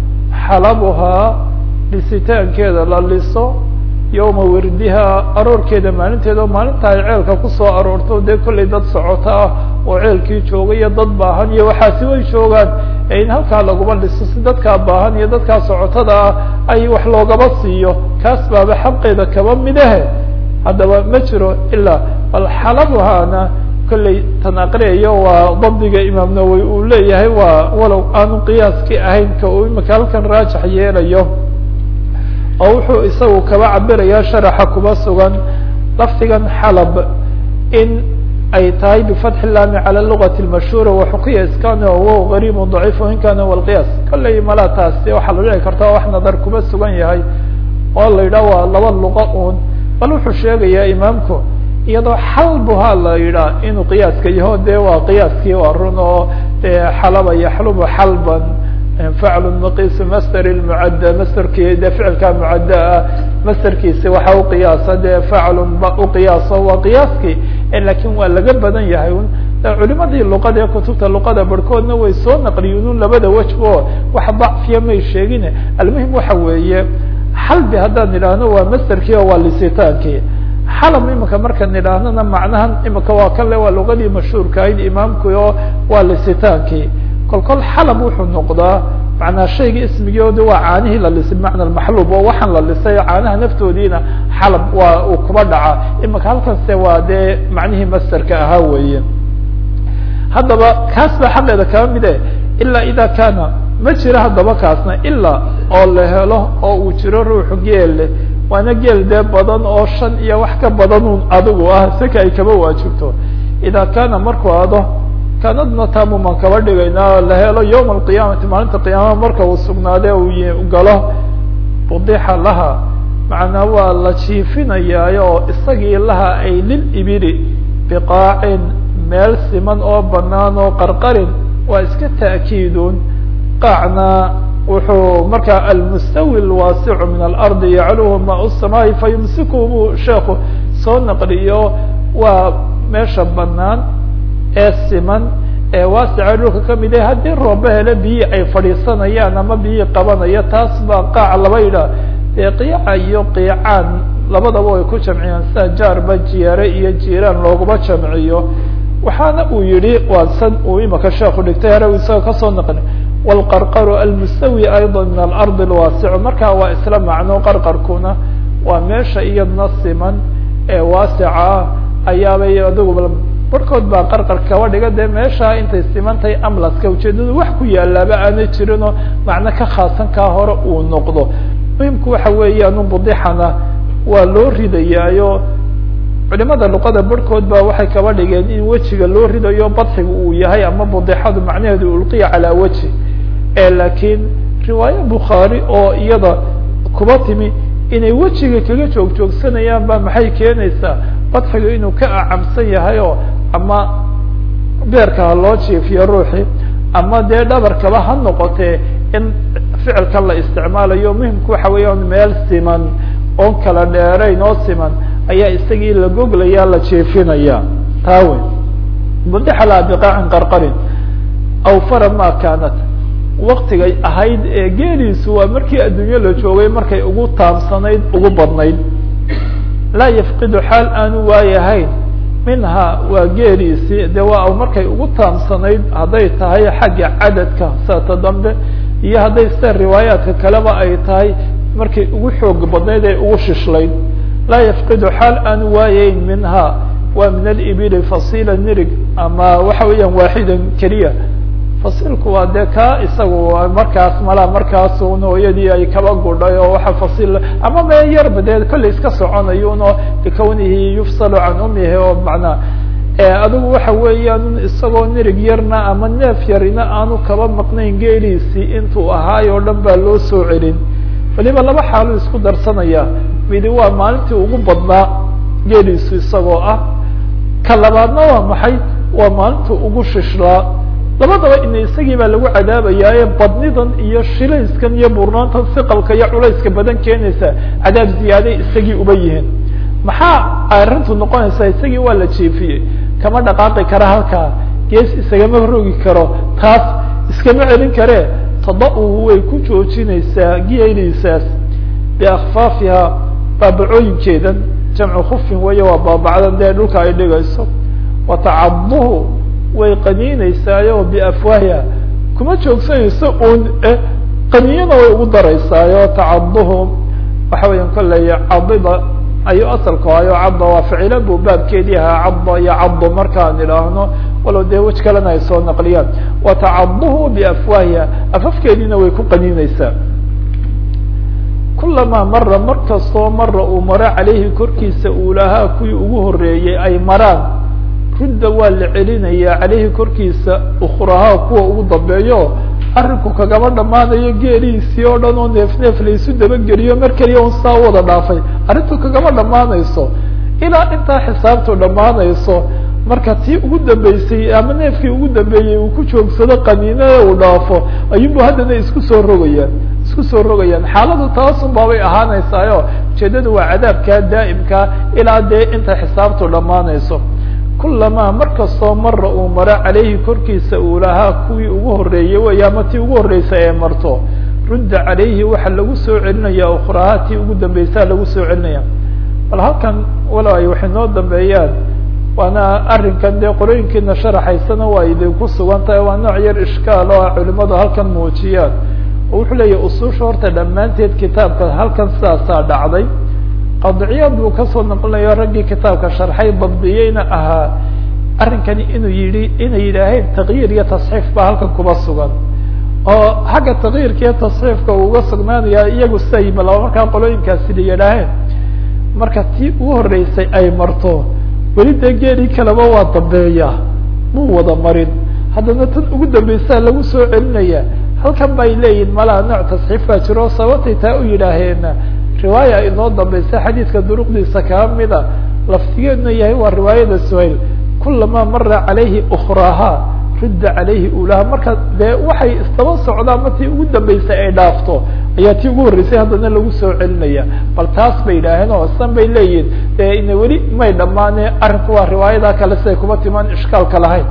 xalabuhaa dhisitaankeeda la liso yowma wirdiha aroorkeeda maalinteeda oo maalinta ay ceelka kusoo aroorto dee kollay dad socoto ah oo ceelkii jooga iyo dad baahan iyo waxaasi way joogaan ee in halkaa laguma dhiso si dadkaa baahan iyo dadkaa socotada ah ay wax loogaba siiyo kaas baaba xaqeeda kaba midahe haddaba ma jiro ilaa bal xalabuhaana kollay tan aqriyayo waa dabdiga imaam nawowi uu leeyahay waa walow aanu qiyaaskii ahayn ka uu imika halkan raajax yeelayo oo wuxuu isagu kaba cabirayaa sharaxa kuba sugan lafdigan xalab in ay tahay bifatxi laami cala lugati lmashhuura waxukiya iskana wow gariibu daciif in kana walqiyaas kollay mala taasi waxaa la dhici karta wax nadar kuba sugan yahay oo la yidhaah waa laba luqa un bal wuxuu sheegayaa imaamku iyadoo xalbuha la yidhaah inuu qiyaaska yaho de waa qiyaaskii waa run oo xalaba yaxlubu xalban faclu maqisu master lmucadda masterkii de ficilkaa mucadda ah masterkiisi waxa uqiyaasa dee faclun uqiyaaso waa qiyaaskii lakin waa laga badan yahay un culimadii luqada ee kutubta luqada barhkoodna way soo naqliyeen un labada wejbo wax dacfiya may sheegin almuhim waxa weeye xalbi haddaan idhaahno waa masterkii oo waa lisitaankii xalab imika markaan idhaahnona macnahan imika waa kan le waa luqadii mashhuurka ahayd imaamku oo waa lisitaankii kol kol xalab wuxuu noqdaa manaa shayga ismigoodi waa caanihii la lisay bimacna maxluub oo waxaan la lisay caanaha naftoodiina xalab waa uu kuba dhaca imika halkanse waa dee macnihii masterka ahaa weeye haddaba kaas baa xaqeeda kaba mide ilaa ida kaana ma jiro haddaba kaasna ilaa oo la helo oo uu jiro ruuxu geel leh waana geel dee badan oo shan iyo wax ka badan un adigu ah sika ay kaba waajibto ida kaana markuu ado kanadna taamumaan kaba dhigaynaa la helo yowma alqiyaamati maalinta qiyaamaha marka uu sugnaade uu galo budixa laha macnaa waa la jiifinayaayo oo isagii laha ay lil ibili biqaacin meel siman oo banaan oo qarqarin waa iska ta'kiidun qaacna wuxuu markaa almustawi lwaasicu min alardi yacluhu maa samaa'i fayumsiku buu sheeku soo naqliyo waa meesha banaan ee siman ee waasica dhulka kamid ah haddii rooba hele biyii ay fadhiisanayaan ama biyii qabanaya taas baa qaac laba yidhaah dee qiica iyo qiicaan labadaba way ku jamciyaan sida jaarba jiyaare iyo jiiraan looguma jamciyo waxaana uu yihi waa san uu imika sheeku dhigtay hare isaga kasoo naqli wlqarqaru almustawi ayضa min alardi alwaasicu markaa waa isla macno qarqarkuna waa meesha iyadna siman ee waasica ah ayaabay adigu barhkood baa qarqar kaba dhiga dee meesha intay simantahay amlaska ujeedadu wax ku yaalaaba aanay jirinoo macno ka khaasan kaa hore uu noqdo muhimku waxa weeyaan budixana waa loo ridayaayo culimada luqada barhkood ba waxay kaba dhigeen in wejiga loo ridayo badxiga uu yahay ama budixadu macnaheedu ulqiya calaa weji e laakiin riwaaye bukhaari oo iyada kuba timi inay wejiga kaga joog joogsanayaan ba maxay keenaysaa badxigu inuu ka acamsan yahay oo ama beerka ha loo jiifiyo ruuxi ama dee dhabarkaba ha noqotee in ficilka la isticmaalayo muhimku waxa weeyaan meel siman oon kala dheerayn oo siman ayaa isagii la goglaya la jiifinaya taa wey budixa laha biqaacin qarqarin aw fara ma kaanat waktigay ahayd ee geeliisu waa markii adduunyo la joogay markay ugu taamsanayd ugu badnayd laa yafqidu xaal aanu waayahayn minha waa geeliisii de waa markay ugu taamsanayd hadday tahay xagga cadadka saata dambe iyo hadday sida riwaayaadka kaleba ay tahay markay ugu xoog badnayd ee ugu shishlayd laa yafqidu xaal aanu waayayn minha waa min alibili fasila nirig ama waxa weeyaan waaxidan keliya fasilku waa dee ka isagu markaas malaa markaasun hooyadii ay kaba gudhay oo waxa fasil ama me yarba dee kollay iska soconayun oo likawnihi yufsalu can umihi oo macnaa adigu waxa weeyaan isagoo nirig yarna ama neef yarina aanu kaba maqnayn geeliisii intuu ahaay oo dhan baa loo soo celin waliba laba xaalu isku darsanaya midi waa maalintii ugu badnaa geeliisu isagoo ah ka labaadna waa maxay waa maalintuu ugu shishlaa labadaba ina isagii baa lagu cadaabayaaye badnidan iyo shilayskan iyo burnaantan siqalka iyo culayska badan keenaysa cadaab ziyaaday isagii uba yihiin maxaa arrintu noqonaysaa isagii waa la jiefiyey kama dhaqaaqi kara halkaa gees isagama rogi karo taas iskama celin karee tada-uhu way ku joojinaysaa geeliisaas biakfaafiha baabacooyinkeedan jamcu khufin weeye waa baabacdan dee dhulka ay dhigayso watacaduhu way qaniinaysaayo biafwaahiha kuma joogsanayso un qaniyana way ugu daraysaayo tacaduhu waxa weya kolley cadida ayuu asalku hayo cadda waa ficilo buu baabkeedii ahaa cadda iyo caddo markaan idhaahno walow dee wej kalena ay soo naqliyaan watacaduhu biafwaahiha afafkeediina way ku qaniinaysaa kulamaa mara mar kastoo mara uu maro caleyhi korkiisa uulahaa kuwii ugu horeeyey ay maraan rudda waa la celinayaa caleyhi korkiisa ukrahaa kuwa ugu dambeeyo arrinku kagama dhammaanayo geeliisii oo dhan oo neef neef laysu dabageliyo mar keliya un saa wada dhaafay arrintu kagama dhammaanayso ilaa intaa xisaabtu dhammaanayso marka tii ugu dambeysay ama neefkii ugu dambeeyey uu ku joogsado qaniinada uu dhaafo ayuunbu haddana isku soo rogayaan isku soo rogayaan xaaladu taasun baabay ahaanaysaayo ujeedadu waa cadaabkaa daa'imkaa ilaa dee inta xisaabtu dhammaanayso kulamaa mar kastoo mara uu maro caleyhi korkiisa uu lahaa kuwii ugu horeeyey wey ama tii ugu horreysay ee marto rudda caleyhi waxaa lagu soo celinaya ukrahaa tii ugu dambeysaa lagu soo celinaya bal halkan walow ay waxay noo dambeeyaan waana arrinkan dee qorooyinkiina sharaxaysana waa idinku sugan tahay waa nooc yar ishkaal oo a culimadu halkan muujiyaan oo wuxuu leeyahy usuusha horta dhammaanteed kitaabka halkan sidaasaa dhacday qadciyaad buu kasoo noqonayo raggii kitaabka sharxay dabdiyeyna ahaa arrinkani inuu yihi inay yidhaaheen takyiir iyo tasxiif baa halkan kuba sugan oo xagga takyiirka iyo tasxiifka uu uga sugnaanaya iyagu siday balaba markaa qolooyinkaasi la yidhaaheen marka tii ugu horreysay ay marto weli dee geelii kaleba waa dambeeya muu wada marin haddana tan ugu dambeysaa lagu soo celinaya halkan bay leeyihin malaa nooc tasxiif baa jiro sababtay taa u yidhaaheen riwaaya inoo dambaysa xadiidka duruqdiisa kaa mida laftigeeduna yahay waa riwaayada suhayl kulamaa mara calayhi ukraha rudda calayhi ulaha marka dee waxay isdaba socdaan ma tii ugu dambeysay ay dhaafto ayaa tii ugu horreysay haddana lagu soo celinaya bal taas bay yidhaaheen oo san bay leeyihin dee ina weli may dhammaane arrinku waa riwaayadaa kale siday kuma timaan ishkaalka lahayn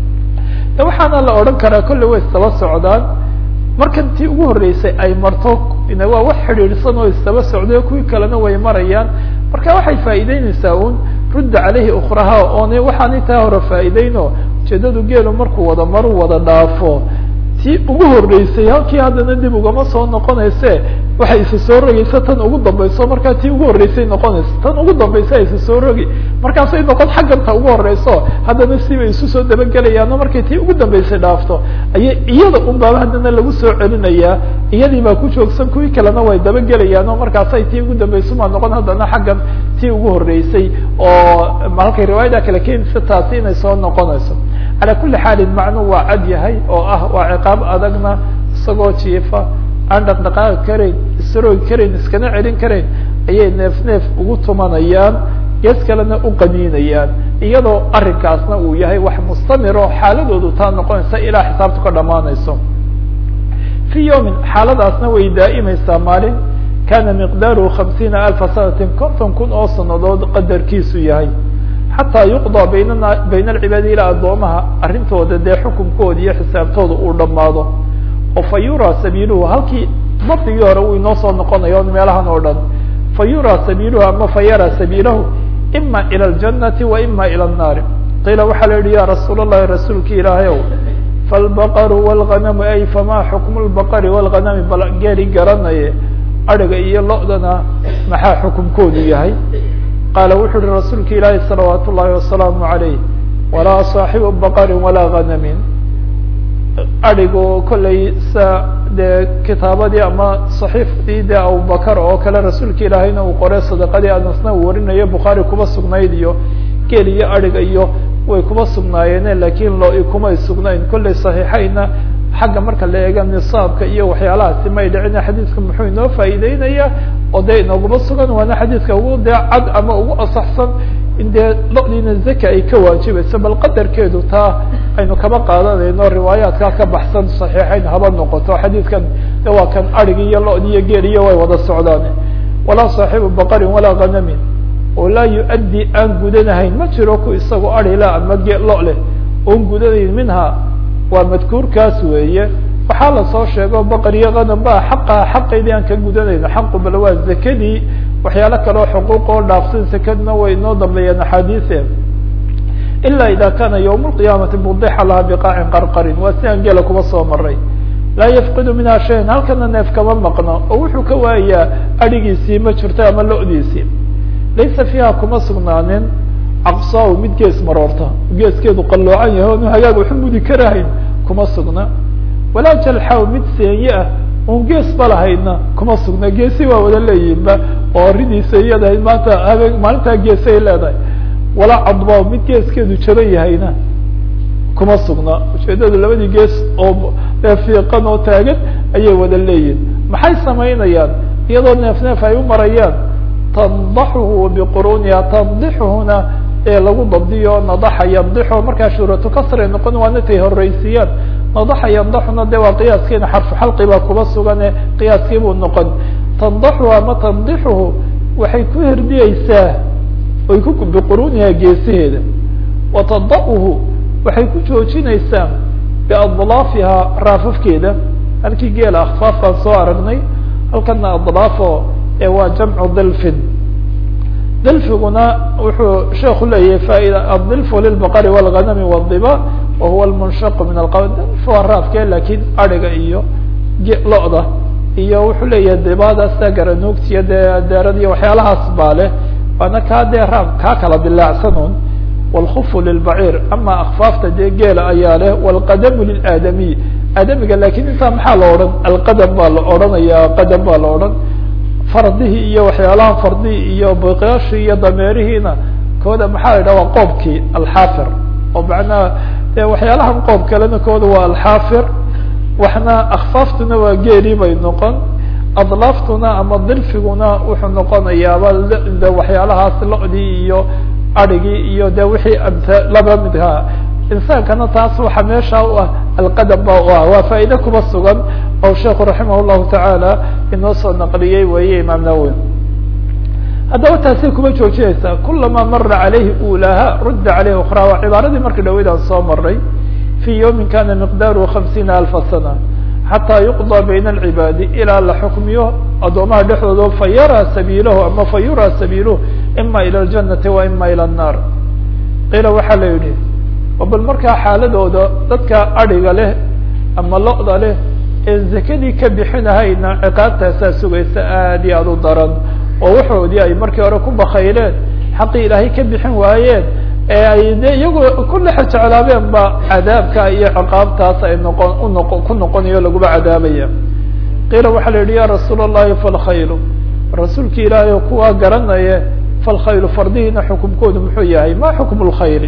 de waxaana la odhan karaa kolley way isdaba socdaan markan tii ugu horreysay ay marto waa wax xidhiidhsan oo isdaba socday kuwii kalena way marayaan marka waxay faa'iideyneysaa un rudda caleyhi ukraha oone waxaanay taa hore faa'iideyno ujeedadu geelu markuu wada maru wada dhaafo tii ugu horreysay halkii haddana dib ugama soo noqonayse waxay isa soo rogaysa tan ugu dambayso markaa tii ugu horreysay noqonaysa tan ugu dambaysa isa soo rogi markaasay noqon xagganta ugu horeyso haddana sibay isu soo dabagelayaano markay tii ugu dambeysay dhaafto ayay iyada un baaba haddana lagu soo celinayaa iyadii baa ku joogsan kuwii kalena way dabagelayaan oo markaasay tii ugu dambaysa maa noqon haddana xaggan tii ugu horreysay oo halkay riwaayada kale keenaysa taasi inay soo noqonayso calaa kuli xaalin macnuu waa cad yahay oo ah waa ciqaab adagna isagoo jiifa aan dhaqdhaqaaqi karayn isroogi karayn iskana celin karayn ayay neef neef ugu tumanayaan gees kalena u qaniinayaan iyadoo arrinkaasna uu yahay wax mustamiro xaaladoodu taa noqonaysa ilaa xisaabtu ka dhamaanayso fii yawmin xaaladaasna way daa'imaysaa maalin kana miqdaaruhu hamsiina alfa sanatin konton kun oo sanadood qadarkiisu yahay xataa yuqضى baynana bayna alcibaadi ilaa addoomaha arrintooda dee xukunkooda iyo xisaabtooda uu dhammaado oo fa yuraa sabiiluhu halkii dabdigii hore uu inoo soo noqonayo meelahan oo dhan fa yuraa sabiiluhu ama fa yaraa sabiilahu ima ilى اljannati wa ima ilى الnaari qiila waxaa la yihi ya rasuul الlahi rasuulki ilaahayow faاlbaqru wاlganamu ay fama xukmu اlbaqri wاlganami bal geeri garanaye adhiga iyo lo-dana maxaa xukunkoodu yahay qaala wuxu uhi rasuulka ilaahi salawaat ullahi wasalaamu عalayh walaa صaaxibu baqari walaa ganamin adhigu kollay sa dee kitaabadii ama صaxiifdii de abubakar oo kale rasuulka ilaahayna uu qoray sadaqadii anasna uu warinayo bukhaari kuba sugnayd iyo geel iyo adhiga iyo way kuma sugnaayeen lakin lo kumay sugnayn kollay صaxiixayna xagga marka la eega nisaabka iyo waxyaalahaasi may dhicin xadiidka muxuu inoo faa'iideynaya oo dee inooguma sugan waana xadiidka ugu dee cad ama ugu asaxsan in dee lodiina zaka ay ka waajibayso bal qadarkeedu taa aynu kaba qaadanayno riwaayaadkaa ka baxsan صaxiixayn haba noqoto xadiidkan de waa kan arigi iyo lodi iyo geel iyo way wada socdaan walaa صaaxibu baqarin walaa ganamin oo laa yu-addi aan gudanahayn ma jiro ku isagoo arila ama ge lo leh oon gudanayn minha waa madkuurkaas weeye waxaa lasoo sheego baqar iyo ganam ba xaqa xaqaydii aan ka gudanayno xaqu bal waa zakadii waxyaalo kaleo xuquuq oo dhaafsan sakadna way inoo dambeeyeen axaadiise ilaa ida kana ywm اlqiyaamati mudixa laha biqaacin qarqarin waa si aan geela kuba soo maray laa yafqidu minha shayan halkana neef kama maqno oo wuxuu ka waayayaa adhigiisii ma jirto ama lodiisii laysa fiiha kuma sugnaanin caqsaa mid gees maroorta geeskeedu qalloocan yahay onu hagaag waxu mudi karahayn kuma sugna walaa jalxaw mid seenye ah un gees ba lahayna kuma sugna geesi waa wada leeyihinba oo ridiisa iyadahay maanta habeen maalintaa geesay leedahay walaa cadbaa mid geeskeedu jaban yahayna kuma sugna ujeedadu labadii gees oo fiiqan oo taagan ayay wada leeyihin maxay samaynayaan iyadoo neef neef ay u marayaan tandaxuhu biquruniha tandixuhuna ee lagu dabdiyo nadaxa yandixu markaa shuuratu kasray noqon waana tay horeysiiyaan nadaxa yandaxuna de waa qiyaaskiina xarfu xalqi baa kuba sugane qiyaaskii buu noqon tandaxu ama tandixuhu waxay ku herdiyeysaa oy ku biquruniha geesaheeda wa tada'uhu waxay ku joojinaysaa biadlaafiha raafafkeeda halkii geela akfaaf baan soo aragnay halkana adlaafo ee waa jamcu dilfin dilfiguna wuxuu sheeku leeyahay faaida adilfu lilbaqari wاlganami wاdiba wa huwa lmunshaqu min alqawl dilf waa raafke lakin ariga iyo lo-da iyo wuxuu leeyahay dibada sida garanuugtiyo dee deerad iyo waxyaalahaas baa leh waana kaa dee raaf kaa kala dilaacsanuun wاlkufu lilbaciir ama akfaafta dee geela ayaa leh wاlqadamu lilaadamiy aadamiga lakin intaa maxaa la odhan alqadam baa la odhanaya qadam baa la odhan fardihii iyo waxyaalaha fardihii iyo biqyaashii iyo dameerihiina kooda maxaa la yidhaha waa qoobkii alxaafir oo macnaha de waxyaalahan qoob kalena kooda waa alxaafir waxna akfaaftuna waa geeli bay noqon adlaaftuna ama dilfiguna wuxuu noqonayaaba de waxyaalahaas lo-dii iyo arigii iyo de wixii amta laba midha insaankana taas waxa meesha u ah alqadam ba u ah waa faa'iide kuba sugan oo sheekhu raximah llahu tacaala inoo soo naqliyey weeye imaam nawowi haddaba taasay kuma joojinaysaa kulamaa mara calayhi ulaha rudda caleyhi ukra waa cibaaradii markii dhaweyd aan soo maray fii yawmin kana miqdaaruhu hamsiina alfa sana xataa yuqضى bayna alcibaadi ilaa la xukmiyo addoomaha dhexdooda fa yaraa sabiilahu ama fa yuraa sabiiluhu ima ilى اljanati wa ima ilى الnar qiila waxaa la yihi bal markaa xaaladooda dadka adhiga leh ama lo-da leh een zakadii ka bixinahayna ciqaabtaasaa sugaysa aad iyo aad u daran oo waxoodii ay markii hore ku bakayleen xaqii ilaahay ka bixin waayeen ee ay de iyagoo ku dhex jeclaabeen ba cadaabka iyo ciqaabtaas ay noqon unoqo ku noqonayo laguba cadaabaya qiila waxaa la yihi ya rasuul الlahi falkhaylu rasuulki ilaahay oo kuwaa garanaye falkhaylu fardihiina xukumkoodu muxuu yahay ma xukm اlkhayli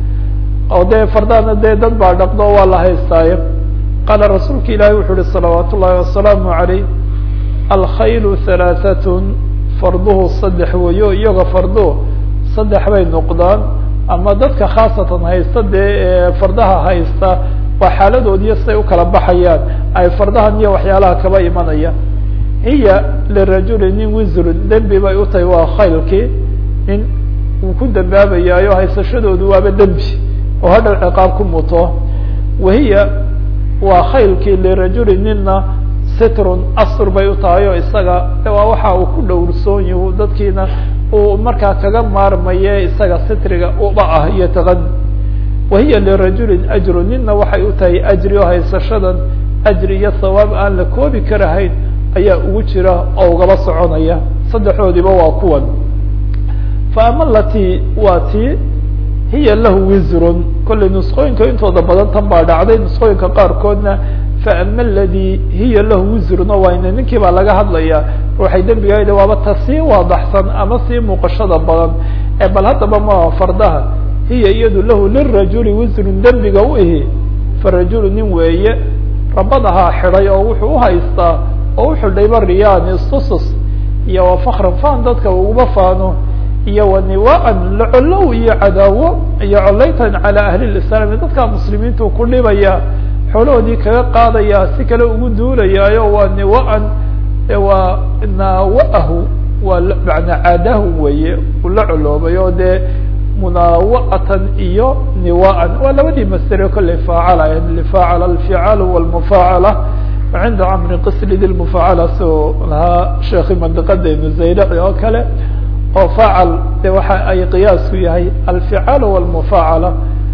oo dee fardahana dee dad baa dhaqdo waa la haystaayo qaala rasuulka ilaahi wuxuu uhi salawaat ullahi wasalaamu عalayh alkhaylu halaaثatun farduhu saddex weeyo iyaga farduhu saddex bay noqdaan ama dadka khaasatan haysta dee fardaha haysta waa xaaladoodiyo siday ukala baxayaan ay fardahan iyo waxyaalaha kaba imanaya hiya lirajuli nin wisrun dembi bay utahay waa khaylkii nin uu ku dambaabayaayo haysashadoodu waaba dembi oo hadhow ciqaab ku muto wahiya waa khaylkii lirajuli nina sitrun asr bay utahay oo isaga waa waxa uu ku dhowrsoon yahu dadkiina uu markaa kaga maarmaye isaga sitriga uba ah iyo taqani wahiya lirajulin ajru nina waxay utahay ajri oo haysashadan ajri iyo sawaab aan la koobi karahayn ayaa ugu jira oo ugaba soconaya saddexdoodiba waa kuwan fa ama lati waa tii hiya lahu wisrun kollay nusqooyinka intooda badan tan baa dhacday nusqooyinka qaarkoodna faama aladi hiya lahu wisruna wayne ninkii baa laga hadlaya ruuxay dembigaayda waaba ta sii waadaxsan ama sii muuqashada badan ee bal haddaba ma fardaha hiya iyadu lahu lirajuli wisrun dembiga u ihi farajulu nin weeye rabadahaa xidhay oo wuxuu uhaystaa oo u xidhayba riyaan istusus iyo wa fakran fan dadka uguba faano iyo wa niwaan lacolow iyo cadaawo iyo colaytan calaa ahli lislaami dadka muslimiintu ku dhibaya xoolahoodii kaga qaadaya si kale ugu duulayaayo waa niwaan waa naawahu waa manaa caadahu weeye uu la coloobay oo dee munaawa'atan iyo niwaan waa labadii masdere kolley faacala lfaacala alficaalu walmufaacala cinda camri qislidi lmufaacala soo lahaa sheekhi mandiqadeenu zaylaci oo kale oo faacal de waxa ay qiyaasku yahay alficaalu walmufaacala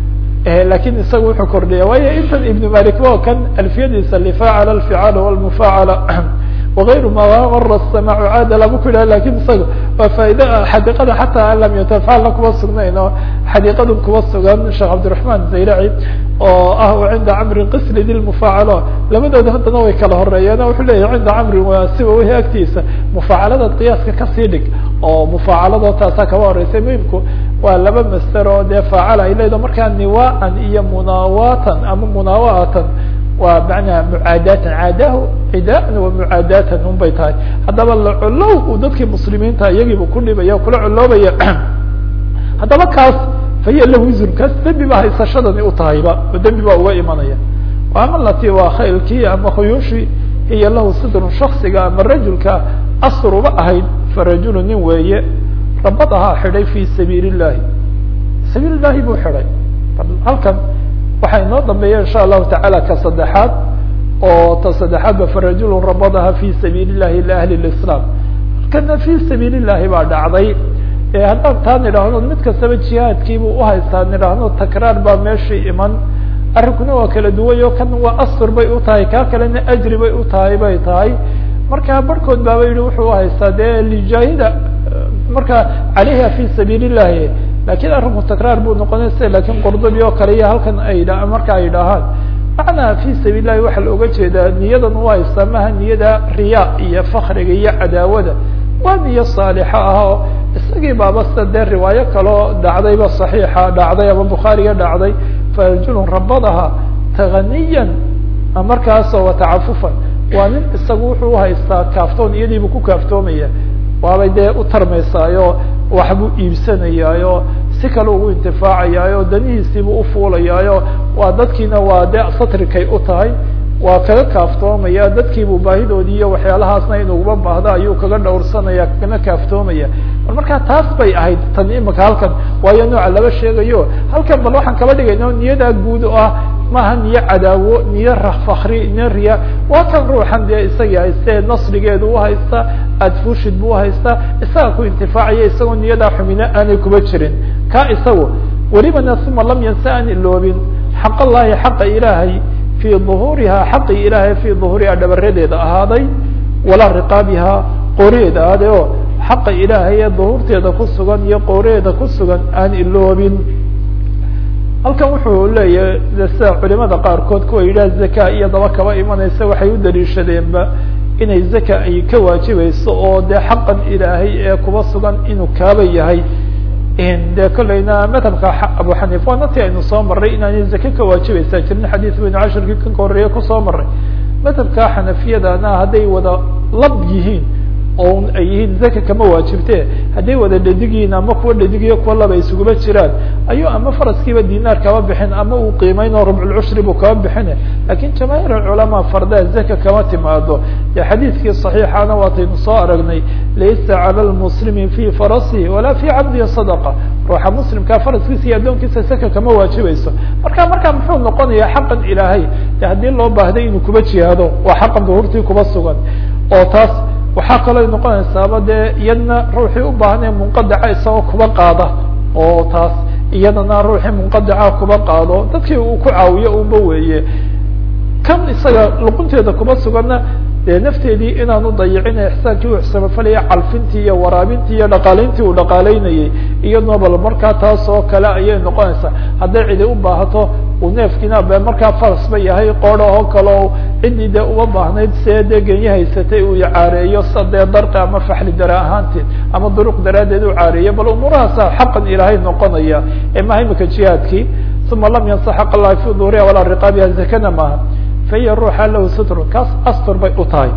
lakin isaga wuxuu kordhiya waayo intan ibn malik ba kan alfiyadiisa lifaacala alficaalu walmufaacala wغayru ma mara الsamac caada labu ku yidhah lakin isaga waa faaid xadiiqada xataa an lam yatafacalna kuma sugnayn oo xadiiqadu kuma sugan sheekh cabdiرaحman zaylaci oo ah cinda camri qisli di mufaacalo labadooda haddana way kala horeeyeen wuxuu leyahy cinda camri waa siba whi agtiisa mufaacaladaad qiyaaska kasii dhig oo mufaacalado taasa kaba horeysay muhimku waa laba master oo dee faacala ay leedaho markaa niwaan iyo munaawatan ama munaawa'atan waa manaa mucaadaatan caadahu cidaan wa mucaadaatan un bay tahay haddaba lacolow uu dadkii muslimiinta iyagiiba ku dhibaya kula coloobaya haddaba kaas fahiya lahu wisrun kaas dembi ba haysashadani u tahayba oo dembi baa uga imanaya ama lati waa khaylkii ama khuyuushii hiya lahu sidrun shaksiga ama rajulka asruba ahayd farajulu nin weeye rabad ahaa xidhay fi sabiil illahi sabiil illahi buu xidhay halkan waxaa inoo dambeeya insha allahu tacaala ka saddexaad oo ta saddexaadba farajulu rabadaha fi sabiil illahi liahli lislaam halkana fi sabiil illahi baa dhacday haddaan taa nidhaahno mid kastaba jihaadkiibuu uhaystaa nidhaahno takraar baa meeshii iman arrinkuna waa kala duwayo kan waa astur bay u tahay kaa kalena ajri bay u tahay bay tahay marka barhkood baaba yihi wuxuu uhaystaa dee lijaahida marka caleyha fi sabiil illahi lakin arrinku takraar buu noqonay sida lakin qordobi oo kale iyo halkan ay dha marka ay dhahaan macnaa fi sabiil lahi waxaa la oga jeedaa niyadan u haystaa maha niyada riya iyo fakriga iyo cadaawada waa niyo saalixa ah oo isagii baaba sida dee riwaayo kaloo dhacdayba saxiixa dhacday ama bukhaariga dhacday farajulun rabadaha taganiyan markaasoo watacafufan waa nin isagu wuxuu uhaystaa kaaftoon iyadiibu ku kaaftoomaya waabay dee u tarmaysaayo waxbuu iibsanayaayo si kale ugu intifaacayaayo danihiisiibuu ufuulayaayo waa dadkiina waa dee satrikay u tahay waa kaga kaaftoomaya dadkiibuu baahidoodii iyo waxyaalahaasna inuuba baahdo ayuu kaga dhowrsanaya kana kaaftoomaya bal markaa taas bay ahayd tan imika halkan waayo nooca laba sheegayo halkan bal waxaan kaba dhigayna niyadaa guud oo ah maaha niyo cadaawo niyo fakri niyo riya waa kan ruuxan dee isagii haystee nasrigeedu uhaysta adfushid buu uhaystaa isaga ku intifaacaya isagoo niyadaa xumina aanay kuba jirin ka isagu welibana uma lam yansa aan iloobin xaq allahi xaqa ilaahay fii duhuuriha xaqi ilaahay fii duhuuriha dhabaradeeda ahaaday walaa riqaabiha qoreeda ahaaday oo xaqa ilaahay ee duhuurteeda ku sugan iyo qoreeda ku sugan aan iloobin halkan wuxuu leeyahay sida culimada qaarkood kuwa yidhaha zaka iyo daba kaba imanaysa waxay u daliishadeenba inay zaka ay ka waajibayso oo dee xaqan ilaahay ee kuba sugan inuu kaaba yahay de kolleyna madhabka abu xaniifa waana ti aynu soo maray inaanay zake ka waajibaysaa jirin xadiis baynu cashirkii kan horeeye kusoo maray madhabka xanafiyadana hadday wada lab yihiin oo ay yihiin zaka kama waajibte hadday wada dhedigiin ama kuwa dhedigiyo kuwa laba isuguma jiraan ayuu ama faraskiiba dinaar kaba bixin ama uu qiimeyn oo rubculcushri buu kaba bixine lakin jamaahiir alculamaa fardaa zaka kama timaado de xadiidkii صaxiixana waataynu soo aragnay laysa calى lmuslimi fi farasihi walaa fi cabdihi sadaqa ruuxa muslimkaa faraskiisa iyo addoonkiisa zaka kama waajibayso marka markaa muxuu noqonaya xaqan ilaahay de haddii loo baahday inuu kuba jihaado waa xaqan duhurtii kuba sugan oo taas waxaa kaloo noqonaysaaba dee iyadna ruuxii u baahnay munqadaca isagoo kuba qaada oo taas iyadana ruuxii munqadaca kuba qaado dadkii uu ku caawiyo unba weeye kan isaga luqunteeda kuba suganna dee nafteedii inaanu dayicin ixsaankii u ixsamafalaya calfintii iyo waraabintii iyo dhaqaalayntii uu dhaqaalaynayay iyaduna bal markaa taas oo kale ayay noqonaysaa hadday cidi u baahato uu neefkiina be markaa faras ba yahay qoodh oo kale o ciddii dee uma baahnayd see dee genye haysatay uu caareeyo sa dee darqi ama faxli dara ahaanteed ama duruq daraaddeed u caareeyo bal umuurahaasa xaqan ilaahay noqonaya ee maha imika jihaadkii uma lam yansa xaq allahi fi duhuriha walaa riqaabiha zakana maaha fahiya ruuxa lahu sutrun kaas astur bay u tahay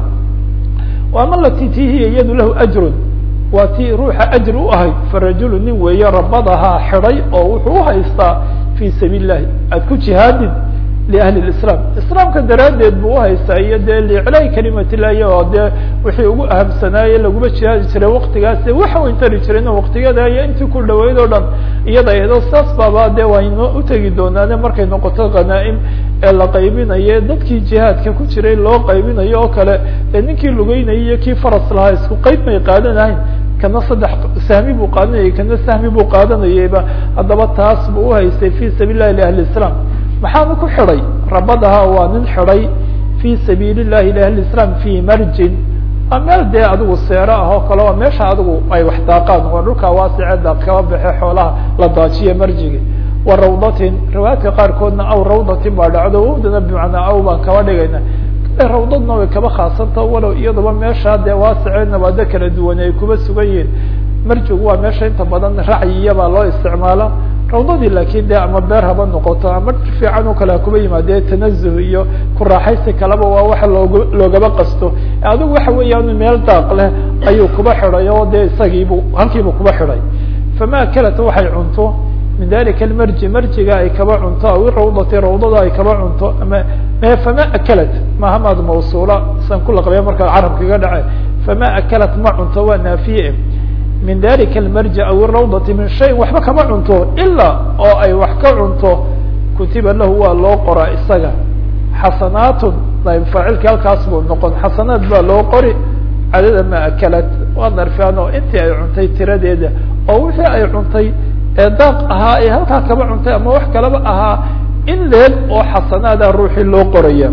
ama lati ti hiya iyadu lahu ajrun waa tii ruuxa ajri u ahayd farajulu nin weeye rabadahaa xidhay oo wuxuu uhaystaa fi sabiil lahi aad ku jihaadid liahli islam islaamka daraaddeed buu uhaystaa iyo dee liiclaahi kalimat illahi oo dee wixii ugu ahamsanaaye laguma jihaadi jiray waktigaas waxa weyn tari jirayna waktigeeda iyo intii ku dhaweyd oo dhan iyada iyadoo saas baaba dee wayno utegi doonaane markay noqoto khanaa-im ee la qaybinayo dadkii jihaadka ku jiray loo qaybinayo oo kale ee ninkii lugeynayay iyo kii faras lahaa isku qayb may qaadanahayn kana saddex sahmi buu qaadanayay kana sahmi buu qaadanayayba haddaba taas buu uhaystay fi sabiil lahi liahli islam maxaanu ku xidhay rabadaha waa nin xidhay fi sabiil llahi liahli islam fi marjin waa meel dee adigu seero ah oo kale waa meesha adigu ay wax daaqaan waa dhulkaa waasiceeda kaba baxe xoolaha la daajiya marjigi wa rawdatin riwaayadka qaarkoodna aw rawdatin baa dhacdo wowdana bimacnaa aw baan kaba dhigayna rawdadna way kaba khaasanta walow iyaduba meesha dee waasice nabaado kala duwan ay kuba sugan yihiin marjigu waa meesha inta badan racyiyabaa loo isticmaala rawdadii laakiin de ama beer haba noqoto ama fiican oo kale hakuba yimaadee tanazuh iyo ku raaxaysi kaleba waa waxa loog loogaba qasto adigu waxa weeyaan meel daaq leh ayuu kuba xidhay oo dee isagiibu halkiibu kuba xidhay fama akalat waxay cunto min dalika almarji marjiga ay kaba cunto aw rawdati rawdada ay kaba cunto ama fama akalat maha maad mawsuula san ku laqbaya marka carabkaga dhace fama akalat ma cunto waa naafiye min dalika almarji aw rawdati min shayin waxba kama cunto ilaa oo ay wax ka cunto kutiba lahu waa loo qoraa isaga xasanaatun faacilki halkaas buu noqon xasanaat baa loo qori cadada ma akalat waa darfaan oo intii ay cuntay tiradeeda oo wixii ay cuntay ee daaq ahaa ee halkaa kaba cuntay ama wax kalaba ahaa in leeg oo xasanaada ruuxii loo qoraya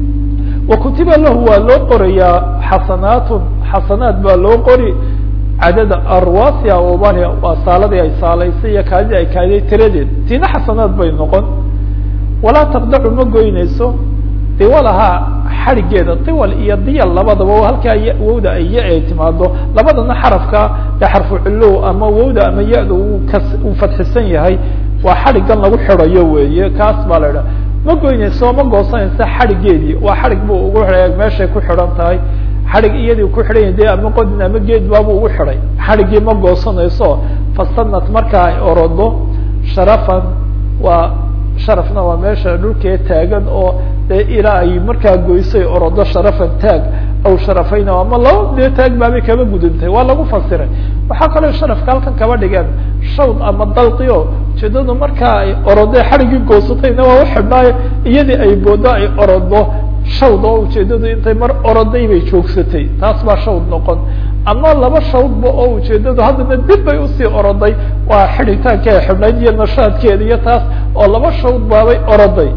wa kutiba lahu waa loo qorayaa xasanaatun xasanaat baa loo qori cadada arwasia ubania waa saaladii ay saalaysay iyo kaadidii ay kaadiday tiradeed tiina xasanaad bay noqon walaa taqdacu ma goynayso diwalahaa xadhigeeda diwal iyo diyal labadaba halkaa wowda ay ya ay timaado labadana xarafka ee xarfu cilow ama wowda ama ya-da uu kas uu fadxisan yahay waa xadhigan lagu xidhayo weeye kaas baa la idhaha ma goynayso ma goosanaysa xadhigeedii waa xadhig buu ugu xidhay meeshay ku xidhan tahay xadhig iyadii ku xidhan de ama qodin ama geed baabu ugu xidhay xadhiggii ma goosanayso fasanat marka ay orodo sharafan waa sharafna waa meesha dhulkee taagan oo dee ilaa ay markaa goysay orodo sharafan taag aw sharafayn ama laba dee taag baabay kaba gudantay waa lagu fasiray waxaa kaloo sharafka halkan kaba dhigeen shawd ama dalqio ujeedadu markaa ay orodo xadhiggii goosatayna waa uxidhnaayo iyadii ay boodo ay orodo shawd oo ujeedadu intay mar oroday bay joogsatay taas baa shawd noqon ama laba shawdba oo ujeedadu haddana dib bay usii oroday waa xidhitaanka ay xidhnayd iyo nashaadkeeda iyo taas oo laba shawd baabay oroday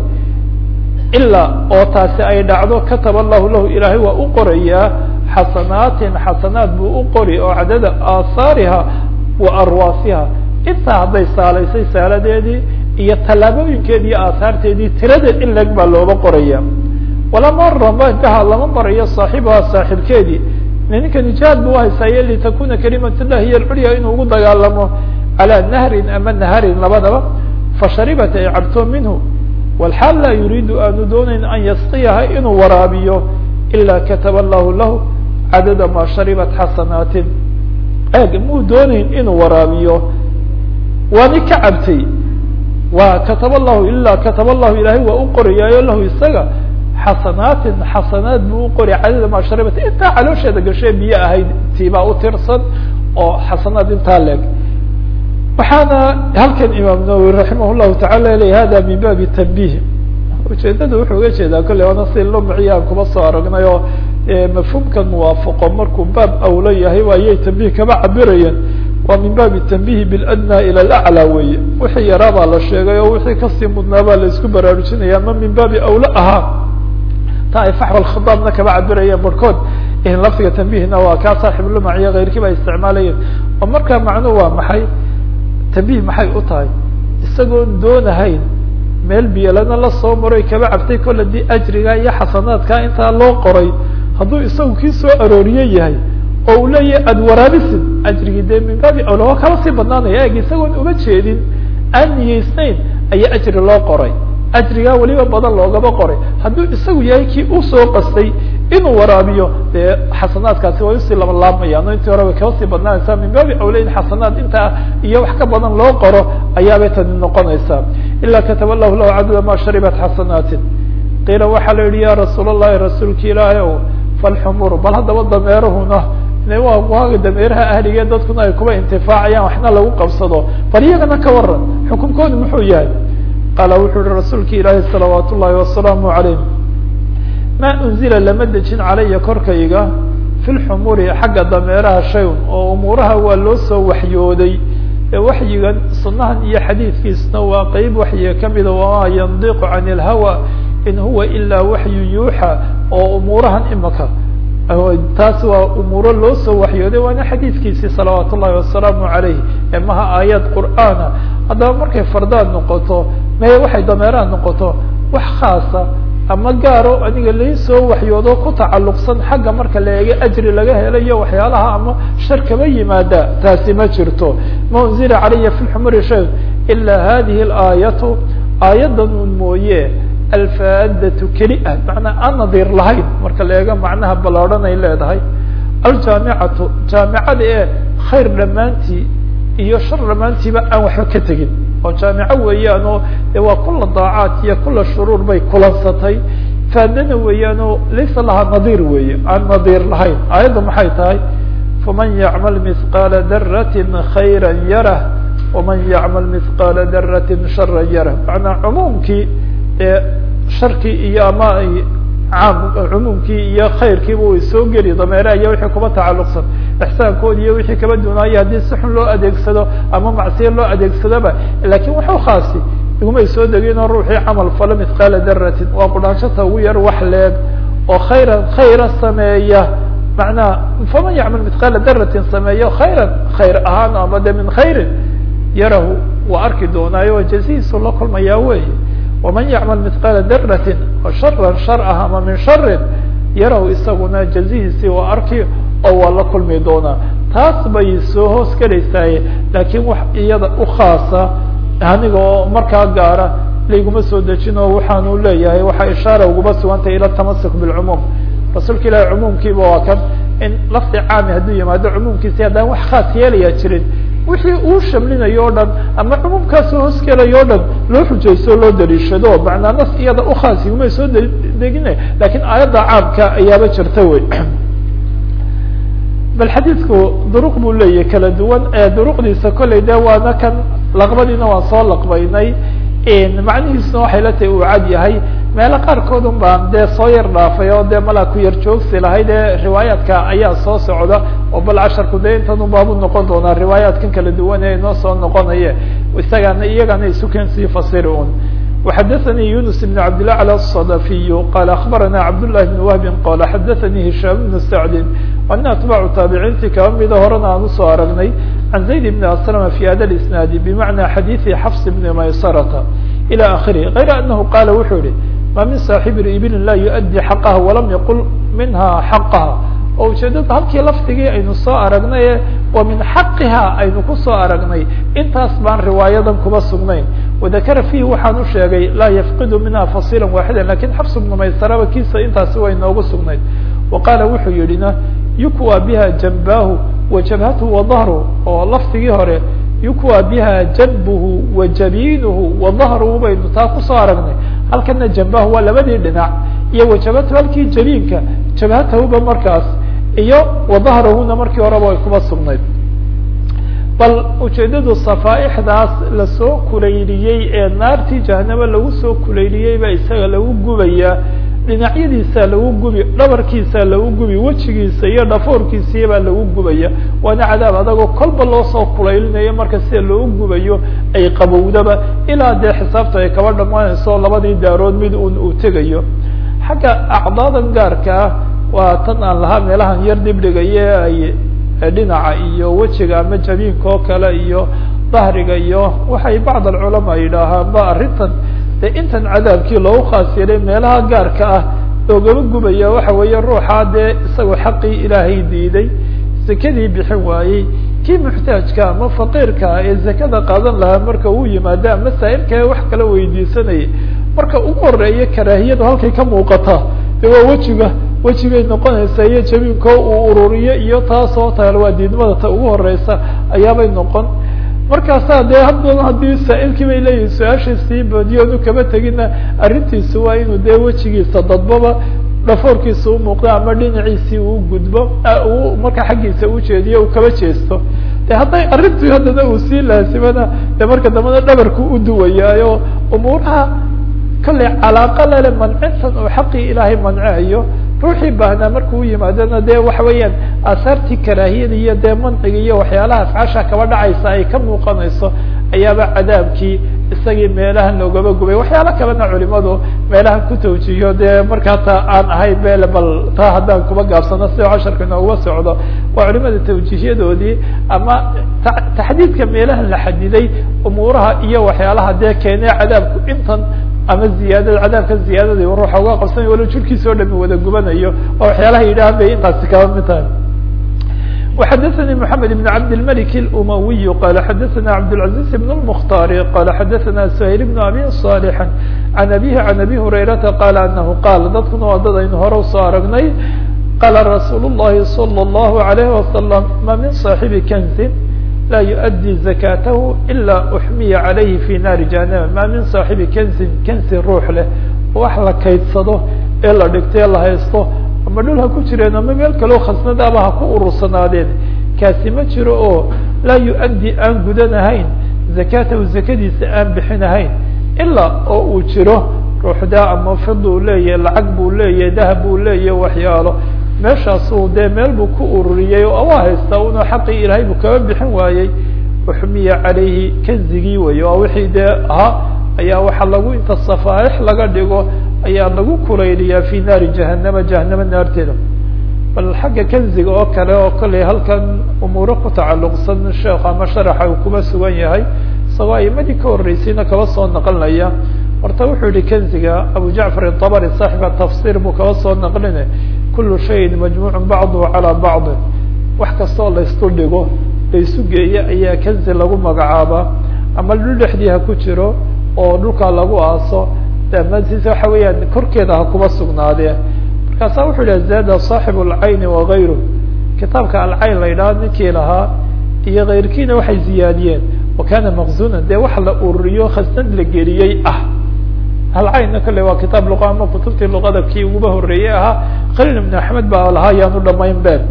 ilaa oo taasi ay dhacdo kataba allahu lahu ilaahay waa u qorayaa xasanaatin xasanaat buu u qori oo cadada aahaariha wa arwaasiha intaa hadday saalaysay saaladeedii iyo tallaabooyinkeedi iyo aahaarteedii tiradeed in leg baa looga qoraya walama ramaha lama marayo saaxibaha saaxiibkeedii ninkani jihaad bu uhaysaaye litakuna kalimat llahi hiy alculya inuu ugu dagaalamo calaa nahrin ama naharin labadaba fasharibat ay cabto minhu walxaal laa yuriidu aanu doonayn an yasqiyaha inuu waraabiyo ila kataba allahu lahu cadada ma sharibat xasanaatin eeg muu doonayn inuu waraabiyo waani ka cabtay wa kataba llahu ila kataba llahu ilaahay waa u qorayaayo lahu isaga xasanaatin xasanaat buu u qori cadada maa sharibat intaa caloosheeda gashee biyo ahayd tiibaa u tirsan oo xasanaat intaa leeg waxaana halkan imaam nawowi raximah llahu tacala le hada min baabi tanbih ujeedada wuxuu uga jeedaa kolley waana si lumciya aan kuma soo aragnay oo mafhuumkan muwaafaqo markuu baab awlo yahay ayay tanbih kama cabirayeen waa min baabi tanbihi biladna ila alaclى weeye wixii yaraabaa la sheegay oo wixii kasii mudnaa baa la isku baraarujinaya ama min baabi awlo ahaa ta ay faxwa khitaabna kaba cabirayeen barhkood lafdiga tambihna waa kaa saaxibulumac iyo keyrkii ba isticmaalayeen oo markaa macnuhu waa maxay tambih maxay u tahay isagoon doonahayn meel biyalana la soo maroy kaba cabtay kol hadii ajriga iyo xasanaadka intaa loo qoray hadduu isagu kii soo arooriye yahay oo uu leeyahay aada waraabisid ajrigii dee min baabi awla waa kala sii badnaanaya eg isagoon uma jeedin aan niyeysnayn ayaa ajri loo qoray ajrigaa weliba badan loogaba qoray hadduu isagu yahay kii usoo qastay inuu waraabiyo dee xasanaadkaasi way usii laba laabmayaan o intii hore way kaba sii badnaanaysaa min baabi awla in xasanaad intaa iyo wax ka badan loo qoro ayaabay tani noqonaysaa ilaa kataba lahu lahu cadada ma sharibat xasanaatin qiila waxaa la yihi ya rasuul allahi rasuulka ilaahi ow falxumur bal haddaba dameeruhuna waa waaga dameeraha ahligee dadkuna ay kuba intifaacayaan waxna lagu qabsado bal iyagana ka waran xukunkoodu muxuu yahay qaala wuxuu yihi rasuulka ilaahi salawaat ullahi wasalaamu calayh ma unzila lama dejin calaya korkayga fi lxumuri xagga dameeraha shayn oo umuuraha waa loo soo waxyooday ee waxyigan sunahan iyo xadiidkiisna waa qeyb waxyiga kamida wamaa yandiqu can ilhawa in huwa ilaa waxyu yuuxa oo umuurahan imaka taas waa umuuro loo soo waxyooday waana xadiidkiisii salawaat ullahi wasalaamu calayh ee maha aayad qur'aana haddaba markay fardaan noqoto maye waxay dameeraha noqoto wax khaasa ama gaaro aniga lai soo waxyoodo ku tacalluqsan xagga marka la eega ajri laga helayo waxyaalaha ama shar kaba yimaada taasi ma jirto ma unzila calaya fi lxumuri shay ilaa hadihi alaayatu aayaddan un mooye alfaadatu keli ah macnaa aan nadiir lahayn marka la eego macnaha ballaadhan ay leedahay aljaamicatu jaamicada ee khayr dhammaantii iyo shar dhammaantiiba aan waxba ka tegin oo jaamico weeyaan oo de waa kula daacaat iyo kula shuruur bay kulansatay faadana weeyaan oo laysa lahaa nadiir weeye aan nadiir lahayn aayadda maxay tahay faman yacmal mihqaala daratin khayra yarah waman yacmal mihqaala daratin shara yarah macnaa cumuumkii ee sharkii iyo ama caam cumuumkii iyo khayrkiiba way soo geli dameeraha iyo wixii kuba tacalluqsan ixsaankoodi iyo wixii kaba dunaaya haddii si xun loo adeegsado ama macsiya loo adeegsadoba lakin waxu khaasi igumay soo degin oo ruuxii camal falo mithqaala daratin waa qudhaanshata ugu yar wax leeg oo khayran khayra sameeya macnaha faman yacmal mithqaala daratin sameeyo khayran khayr ahaan ama de min khayrin yarahu waa arki doonaayo oo jazihiisu la kulmayaa wey waman yacmal mithqaala daratin oo sharan shar ah ama min sharin yarahu isaguna jazihiisii waa arki oo waa la kulmi doonaa taas bay soo hoos gelaysaaye laakiin wax iyada u khaasa aniga oo markaa gaara layguma soo dejin oo waxaanu leeyahay waxaa ishaara uguma sugantay ila tamasuk bilcumuum rasuulka ilahi cumuumkiiba waa kan in lafdi caami hadduu yimaado cumuumkiisi haddaan wax khaas yeelaya jirin wixii uu shamlinayo o dhan ama cumuumkaas hoos gelayo o dhan loo xujaysto loo daliishado macnaa nas iyada ukhaas igumay soo degine lakin aayadda caamka ayaaba jirta wey bal xadiidku duruq buu leeyahy kala duwan ee duruqdiisa kollay de waana kan laqbadiina waan soo laqbaynay macnihiisuna waxay la tahay uu cad yahay meelo qaarkood un baan dee soo yar dhaafay oo dee malaa ku yar joogsi lahayd ee riwaayaadka ayaa soo socda oo bal casharku dee intan un baabu noqon doonaa riwaayaadkan kala duwan ee inoo soo noqonaye isagana iyagana isuken sii fasiri un وxadثnي يuنس بن عبد الأعلى الصدفي qال أخبرنا عبد الله بن وهب qال xadثnي هiشام بن سعد أن أتباع تaaبعينtii kaba mida horena aan usoo aragnay عن زaيد بن أسلم في hada الإسناaد بمعنى xadيث xفص بن مaysرة إلى آخره غير أنه qال wuxuu yihi ma min صاaحب iبل la يؤdي حقha وlam yqل minha حقha oo ujeedada halkii lafdigii aynu soo aragnay wa min xaqiha aynu kusoo aragnay intaas baan riwaayadan kuba sugnayn wadakara fiihi waxaan u sheegay laa yafqidu minha fasila waaxida lakin xabs bnu maysaraba kiisa intaasi way noogu sugnayd wa qaala wuxuu yidhina yukwa biha janbahu wa jabhatuhu wa dahru oo lafdigii hore yukwa biha janbuhu wa jabiinuhu wa dahruhu baynu taa kusoo aragnay halkana janbahu waa labadii dhinac iyo wajabatu halkii jabiinka jabhatahuba markaas iyo wadahrahuna markii horeba ay kuba sugnayd bal ujeedadu safaaixdaas lasoo kulayliyey ee naartii jahanaba lagu soo kulayliyey baa isaga lagu gubayaa dhinacyadiisa lagu gubi dhabarkiisa lagu gubi wejigiisa iyo dhafoorkiisiya baa lagu gubaya waana cadaab adagoo kolba loo soo kulaylinayo marka sida loo gubayo ay qabowdaba ilaa dee xisaabta ay kaba dhamaanayso labadii daarood mid un uu tegayo xagga acdaadan gaarka ah waa tan aan lahaa meelahan yar dibdhigaye ay dhinaca iyo wejiga ama jabiinka oo kale iyo dahriga iyo waxay bacd alculamaa yidhaahaan ba arrintan de intan cadaabkii loogu khaas yeelay meelaha gaarka ah loogaba gubaya waxa weeye ruuxa dee isagoo xaqii ilaahay diiday zakadii bixin waayey kii muxtaajka ama faqiirka ee zakada qaadan lahaa marka uu yimaado ama saa'ilka wax kala weydiisanayay marka ugu horeeya karaahiyadu halkay ka muuqata de waa wejiga wejigay noqonaysaa iyo jabiinko uu ururiyo iyo taasoo taal waa diidmada ta ugu horeysa ayaabay noqon markaasaa dee haddana haddii saa'ilkii bay leeyihin su-aasha sii badiyoonu kaba tegina arrintiisu waa inuu dee wejigiisa dadbaba dhafoorkiisa umuuqdo ama dhinaciisii uu gudbo uu marka xaggiisa ujeediyo uu kaba jeesto de hadday arrintii haddana uu sii laasimana de marka dambena dhabarku u duwayaayo umuuraha kollay calaaqa lele mancintan uu xaqii ilaahay manceayo ruuxii baahnaa markuu yimaadona dee waxa weeyaan aasaartii karaahiyada iyo dee manciga iyo waxyaalaha afcaasha kaba dhacaysa ay ka muuqanayso ayaaba cadaabkii isagii meelahan loogaba gubay waxyaalo kalena culimadu meelahan ku tawjiiyo dee markaa taa aan ahayn bele bal taa haddaan kuba gaabsano si casharka inooguba socdo waa culimada tawjiihyadoodii ama taxdiidka meelahan la xadiday umuuraha iyo waxyaalaha dee keenee cadaabku intan ama ziyaadada cadaabka ziyaadada ruuxa uga qabsanay walo jirkiisa o dhami wada gubanayo oo waxyaalaha yidhahan bay intaasi kaba mid tahay وxdثnي محمد بن عبد الملك الأموي قال xdثna عبدالعزيز بن المختار قال xdثna سهيل بن أبي صالح عن أبيه عن أبي هريرة قال أنه قال dadkuna waa dad aynu hore usoo aragnay qال رsuuل اللhi صلى الله عليه وسلم ma min صاaحب كنز لا يؤdي زكاته إلا أحمya عليه في ناaر جهنم ma min صاaحب كنز كنزi ruux leh wax la kaydsado ee la dhigto ee la haysto ama dhul ha ku jireen ama meel kaleo khasnadaaba ha ku urursanaadeen kaasi ma jiro oo laa yu-addi aan gudanahayn zakatahu zakadiisa aan bixinahayn ilaa oo uu jiro ruuxdaa ama fid uu leeyahay lacag buu leeyahay dahab buu leeyahay waxyaalo meeshaasuu dee meel buu ku ururiyey oo waa haystaa una xaqii ilaahay buu kaba bixin waayey uxmiya calayhi kanzigii wey waa wixii dee ahaa ayaa waxaa lagu inta safaaix laga dhigo ayaa lagu kulayliyaa fi naari jahanama jahanama naarteeda bal xagga kanziga oo kale oo kollay halkan umuuro ku tacalluqsan sheekh ama sharaxa uu kuba sugan yahay isagoo aimadii ka horreysayna kaba soo naqlinaya horta wuxuu yihi kanziga abu jacfar itabari saaxiba tafsir buu kaba soo naqline kulu shayin majmuucun bacduhu calaa bacdin wax kastoo laysku dhigo laysu geeyo ayaa kanzi lagu magacaabaa ama dhul dhexdii ha ku jiro oo dhulkaa lagu aaso damaantiisa waxa weeyaan korkeeda ha kuba sugnaadee markaasa wuxuu yidhah zaada saaxibu alcayni wagayru kitaabka alcayn la yidhaha ninkii lahaa iyo kayrkiina waxay ziyaadiyeen wa kana maqzunan dee wax la ururiyo khasnad la geliyey ah alcaynna kale waa kitaab luqa ama kutubtii luqada kii uguba horreeyey ahaa khaliil ibn axmed baa lahaa yaanu dhamayn been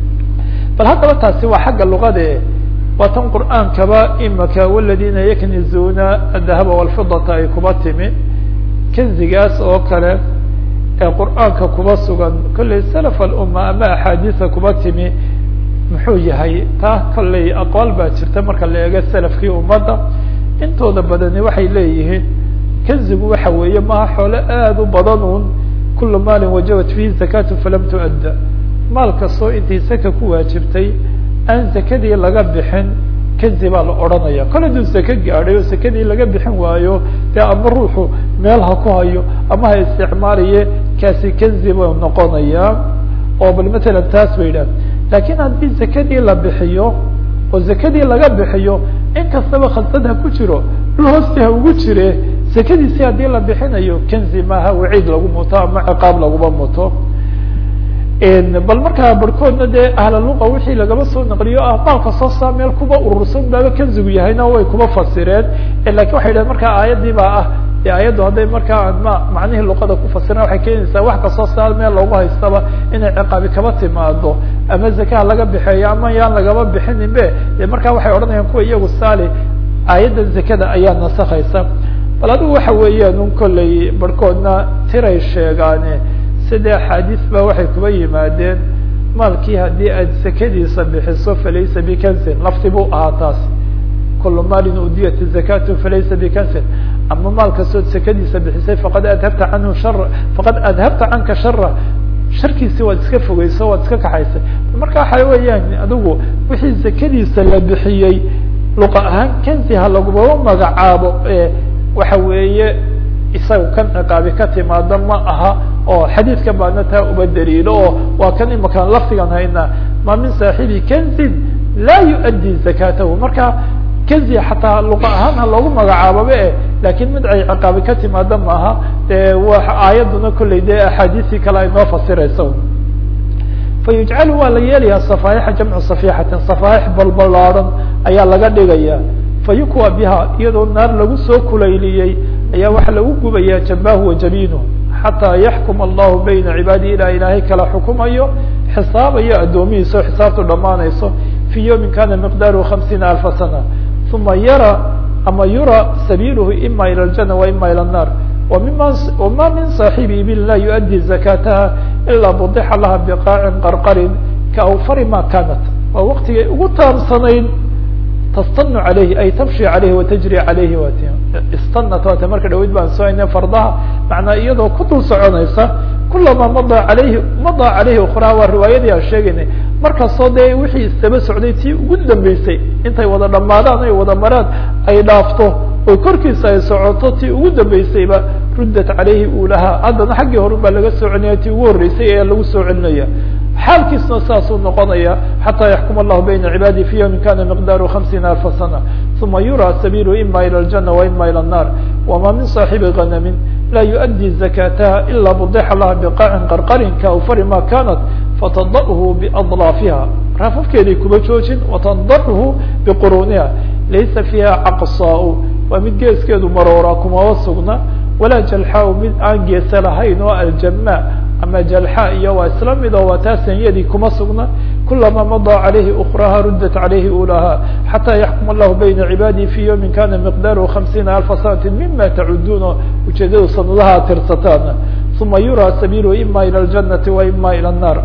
bal haddaba taasi waa xagga luqade waa tan qur'aankaba imaka waladina yaknizuuna adahaba walfidata ay kuba timi kanzigaas oo kale ee qur'aanka kuba sugan kollay salaf alumma ama axaadiisa kuba timi muxuu yahay taa kollay aqwaal baa jirta marka la eego salafkii ummadda intooda badani waxay leeyihiin kanzigu waxa weeye maha xoole aada u badan un kula maalin wajabat fihi zakatu falam tuadda maal kastoo intii saka ku waajibtay aan zakadii laga bixin kanzi baa la odhanaya kol haduu sake gaadhay oo sakadii laga bixin waayo dee ama ruuxu meel ha ku hayo ama ha isticmaalaye kaasi kanzi buu noqonayaa oo bal matalan taas ba yidhah laakiin haddii zakadii la bixiyo oo zakadii laga bixiyo in kastaba khasad ha ku jiro dhul hoosti ha ugu jire zakadiisi haddii la bixinayo kanzi maaha waciid lagu muto ama ciqaab laguma muto bal markaa barhkoodna dee ahlaluqa wixii lagaba soo naqliyo ah maalka soo saa meel kuba urursan baaba kanzigu yahayna way kuba fasireen lakin waxay dhahen markaa aayadii baa ah de aayaddu hadday markaa ma macnihii luqada ku fasireen waxay keenaysaa wax kastoo saa meel loogu haystaba inay ciqaabi kaba timaado ama zakaha laga bixeeyo ama yaan lagaba bixinin be de markaa waxay odhanayaan kuwa iyagu saali aayadda zakada ayaa nasakaysa bal adigu waxa weeyaan un kollay barhkoodna tiray sheegaane sida axaadiis ba waxay kuba yimaadeen maalkii haddii aad zakadiisa bixiso falaysa bikansin lafti buu ahaa taas kulu maalin udiyat zakatu falaysa bikansin ama maal kastood sekadiisa bixisay faqad adhabta canhu shara faqad adhabta canka shara sharkiisi waad iska fogeyso waad iska kaxaysay marka waxa weeyaan adigu wixii zakadiisa la bixiyey luqa ahaan kenzi ha lagubaba magacaabo waxa weeye isaga kan ciqaabi ka timaada ma aha oo xadiidka baana taa uba daliilo oo waa kan imakaan lafdigan hayna ma min saaxibi kenzin laa yuؤddi zakatahu marka kenzi xataa luqa ahaan ha loogu magacaaboba e lakin mid ay ciqaabi ka timaada maaha de wa aayaduna kolley dee axaadiisii kale ay noo fasirayso fayujcalu waa la yeelaya safaayixa jamcu safixatin safaaix balbalaaran ayaa laga dhigaya fayukwa biha iyadoo naar lagu soo kulayliyey ayaa waxaa lagu gubaya jambahu wa jabinu xataa yaxkum allahu bayna cibaadihi ilaa ilaahay kala xukumayo xisaabayo addoomihiisa oo xisaabtu dhammaanayso fi yawmin kana miqdaaruhu hamsiina alfa sana uma yara ama yura sabiluhu ima ilى اljana wa ima ilى الnar wma min صaaxibi ibil la yuؤddi zakataha ilaa budixa laha biqaacin qarqarin kaawfari ma kanat waa waktigay ugu taabsanayd tastanu alayhi ay tamshi alayhi watajri alayhi wat istanat waata marka dhaweyd baan soo aynay fardaha macnaa iyadoo ku dul soconaysa kulama mada alayhi mada calayhi ukraa waa riwaayadii aan sheegaynay markastoo dee wixii isdaba socday tii ugu dambeysay intay wada dhamaadaan ay wada maraan ay dhaafto oo korkiisa ay socoto tii ugu dambeysayba ruddat calayhi ulahaa haddana xaggii horun baa laga soo celinaya tii ugu horreysay ayaa lagu soo celinaya xaalkiisna saasuu noqonaya xataa yaxkum allahu bayna cibaadihi fi yawmin kana miqdaaru hamsiina alfa sana uma yura sabilu ima ilى اljana wa ima ilى الnar wama min صaaxibi ganamin la yuؤddi zakataha ila budixa laha biqaacin qarqarin kaawfari ma kanat fatadahu biadlaafiha raafafkeeday kuba joojin watandaxhu biquruniha laysa fiiha caqsaa waa mid geeskeedu maroora kumaba sugna walaa jalxaa mid aan geesa lahayn oo aljama ama jalxa iyo waa isla mid oo waa taasanyadii kuma sugna kulama madaa calayhi ukraha ruddat calayhi ulaha xataa yaxkum allahu bayna cibaadihi fi yawmin kana miqdaaruhu hamsiina alfa sanati mima tacuduuna ujeedadu sanadaha tirsataan uma yura sabilu ima ilى اljanati wa ima ilى الnar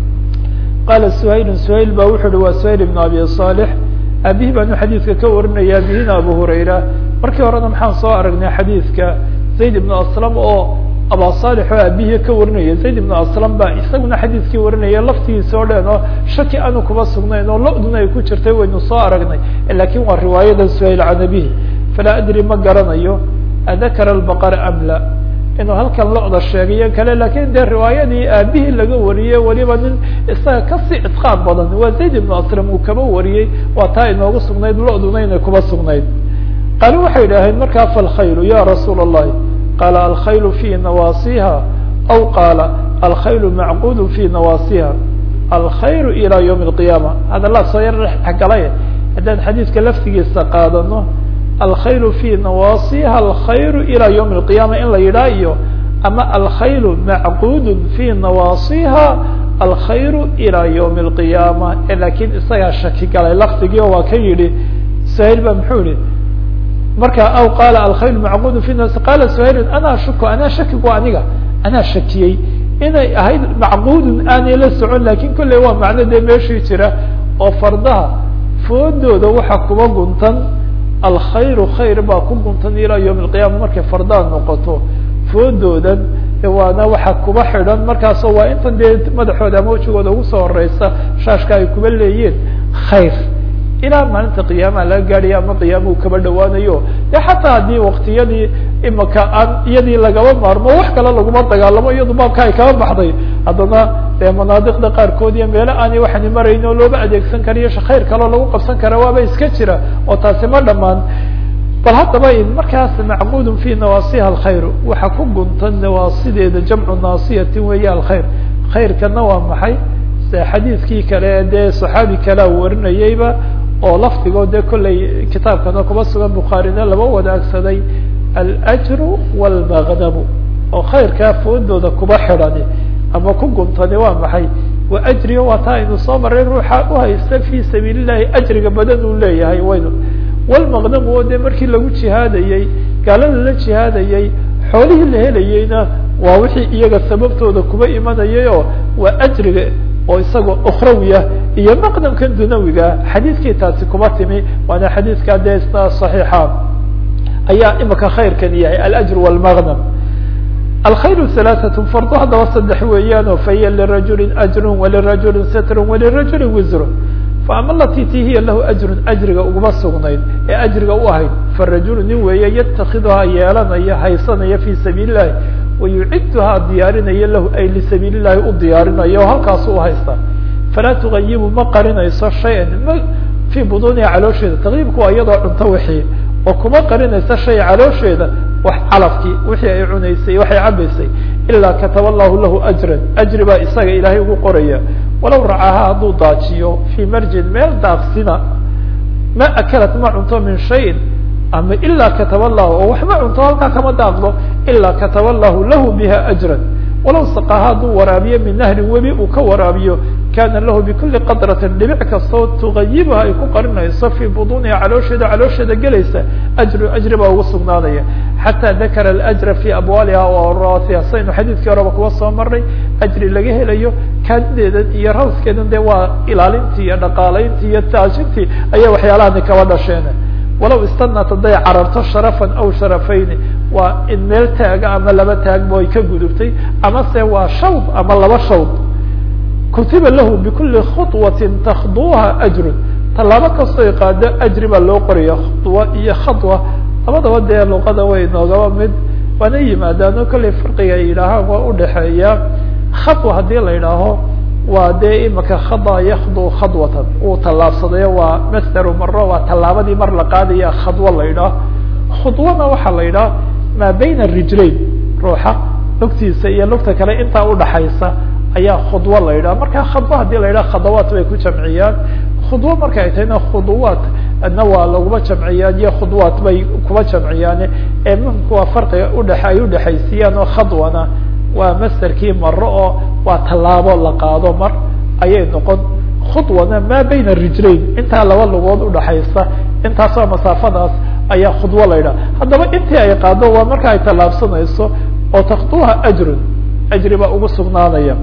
qala suhayl suhayl ba wuxu uhi waa suhayl ibn abi صالح abihi baanu xadiidka ka warinaya abihina abu hurayra markii horena maxaan soo aragnay xadiidka zayd ibnu aslam oo aba salix oo abihi ka warinaya zayd ibnu aslam ba isaguna xadiidkii warinaya laftigiisa oo dhan oo shaki aanu kuma sugnayn oo lo-duna ay ku jirtay waynu soo aragnay lakin waa riwaayada suhayl can abihi falaa adri ma garanayo adakara albaqara am la inuu halkan lo-da sheegayo kale lakin dee riwaayadii aabihii laga wariyey weliba nin isaga kasii itqaan badan waa zayd ibnu aslam uu kaba wariyey waa taa inoogu sugnayd lo-duna inay kuba sugnayd qaalu waxay idhaaheen markaa falkhaylu ya rasuula الlahi qaala alkhaylu fi nawaasiha aw qaala alkhaylu macquud fi nawaasiha alkhayru ilى ywm اlqiyaama hadalaa soo yar dhexgalay haddaan xadiidka laftigiisa qaadano alkhayl fi nawaasiha alkhayr ilى ywm اlqiyama in la yidhaah iyo ama alkhayl macquud fi nawaasiha alkhayr ilى ywm اlqiyaama lakin isagaa shaki galay lafdigii oo waa ka yidhi suhayl ba muxuu yihi marka aw qaala alkhayl macquud fi nas qala suhayl ana shuku anaa shakigu aniga anaa shakiyey inay ahayd macquudun aanay la socon lakin kolley waa macno dee meeshii jira oo fardaha foodooda waxa kuba guntan alkhayru khayr baa ku guntan ilaa yawm alqiyama markay fardaa noqoto foodoodan waana waxa kuba xidhan markaasoo waa intan dee madaxooda ama wejigooda ugu soo horeysa shaashka ay kuba leeyiin khayr ilaa maalinta qiyaamaha laga gaadhaya ama qiyaamau kaba dhawaanayo de xataa haddii waktiyadii imaka aan iyadii lagaba maarmo wax kale laguma dagaalamo iyadu baabka ay kaba baxday haddana dee manaadiqda qaarkood iyo meelo aanay waxani marayn oo looba adeegsan karayo khayr kaloo lagu qabsan kara waaba iska jira oo taasi ma dhamaan bal haddaba markaas macquudun fi nawaasiha alkhayr waxa ku guntan nawaasideeda jamcu naasiyatin weeye alkhayr khayrkana waa maxay xadiidkii kale dee saxaabi kalea warinayeyba oo lafdigoo dee kollay kitaabkana kuma sugan bukhaarina laba wadaagsaday alajru wاlmagnamu oo khayrkaa foodooda kuba xidhani ama ku guntani waa maxay wa ajriga waa taa aynu soo maray ruuxa uhaysta fi sabiil illahi ajriga badan uu leeyahay waynu wlmaqnamu oo dee markii lagu jihaadayey gaalada la jihaadayey xoolihii la helayeyna waa wixii iyaga sababtooda kuba imanayay oo waa ajriga oo isagoo ukhrawiya iyo maqdamkan dunawiga xadiidkii taasi kuba timi waana xadiidka dee isna صaxiixa ayaa imika khayrkan yahay alأjr wاlmغnm alkhayr ثaلaثaة fardu haddaba saddex weeyaano fahiya lirajuli أjr walirajuli sitr walirajuli wisr faama alati ti hiya lahu ajru ajriga uguma sugnayd ee ajriga u ahayd farajulu nin weeye yatakiduhaa yeelanaya haysanaya fi sabiili الlahi wayuciduhaa diyaarinaya lahu ay lisabiili الlahi u diyaarinayo o halkaasu uhaysta falaa tugayibu ma qarinayso shaya ma fii buduniha caloosheeda taqyiibku waa iyadoo cunto wixii oo kuma qarinayso shay caloosheeda wax calafkii wixii ay cunaysay waxay cabaysay ilaa kataba allahu lahu ajran ajri baa isaga ilaahay ugu qoraya walow racaha hadduu daajiyo fii marjin meel daaqsina ma akalat ma cunto min shayin ama ilaa kataba allahu oo waxma cunto halkaa kama daaqdo ilaa kataba allahu lahu biha ajran walow saqaha hadduu waraabiyo min nahrin webi uu ka waraabiyo kana lahu bikuli qadratin dhibic kastoo tugayibuha ay ku qarinayso fii buduniha caloosheeda caloosheeda gelaysa ajru ajri baa ugu sugnaanaya xataa dakara alajra fi abwaaliha waraasiha saynu xadiidkii horeba kuwa soo marnay ajri laga helayo kaadideedan iyo rawskeedan dee waa ilaalintii iyo dhaqaalayntii iyo taajintii ayaa waxyaalahani kaba dhasheen walow istanat hadday cararto sharafan aw sharafayni waa in meel taaga ama laba taagba ay ka gudubtay amase waa shawd ama laba shawd kutiba lahu bikuli khuطwatin takduha ajrun tallaabo kastoo qaado ajri baa loo qoraya khuطwa iyo khaطwa labadaba dee luqada way noogaba mid waana yimaadaano kollay farqiga ay yidhaahaan waa udhaxeeya khaطwa haddii la yidhaaho waa dee imika khada yakdu khadwatan uu tallaabsadayo waa masdaru maro waa tallaabadii mar la qaadaya khadwo la yidhaah khudwana waxaa la yidhaha maa bayna rijlayn ruuxa lugtiisa iyo lugta kale intaa udhaxaysa ayaa khudwo la yidhaha marka khadwo hadii la yidhaha khadawaat bay ku jamciyaan khudwo marka ay tahayna khuduwaat adna waa laguma jamciyaan iyo khudwaat bay kuma jamciyaan ee muhimka waa farqiga udhe ay udhexaysiiyaan oo khadwana waa masderkii maro oo waa tallaabo la qaado mar ayay noqon khudwana maa bayna rijlayn intaa laba lugood udhaxaysa intaasoo masaafadaas ayaa khudwo la yidhaha haddaba intii ay qaado waa marka ay tallaabsanayso oo takduha ajrun ajri baa ugu sugnaanaya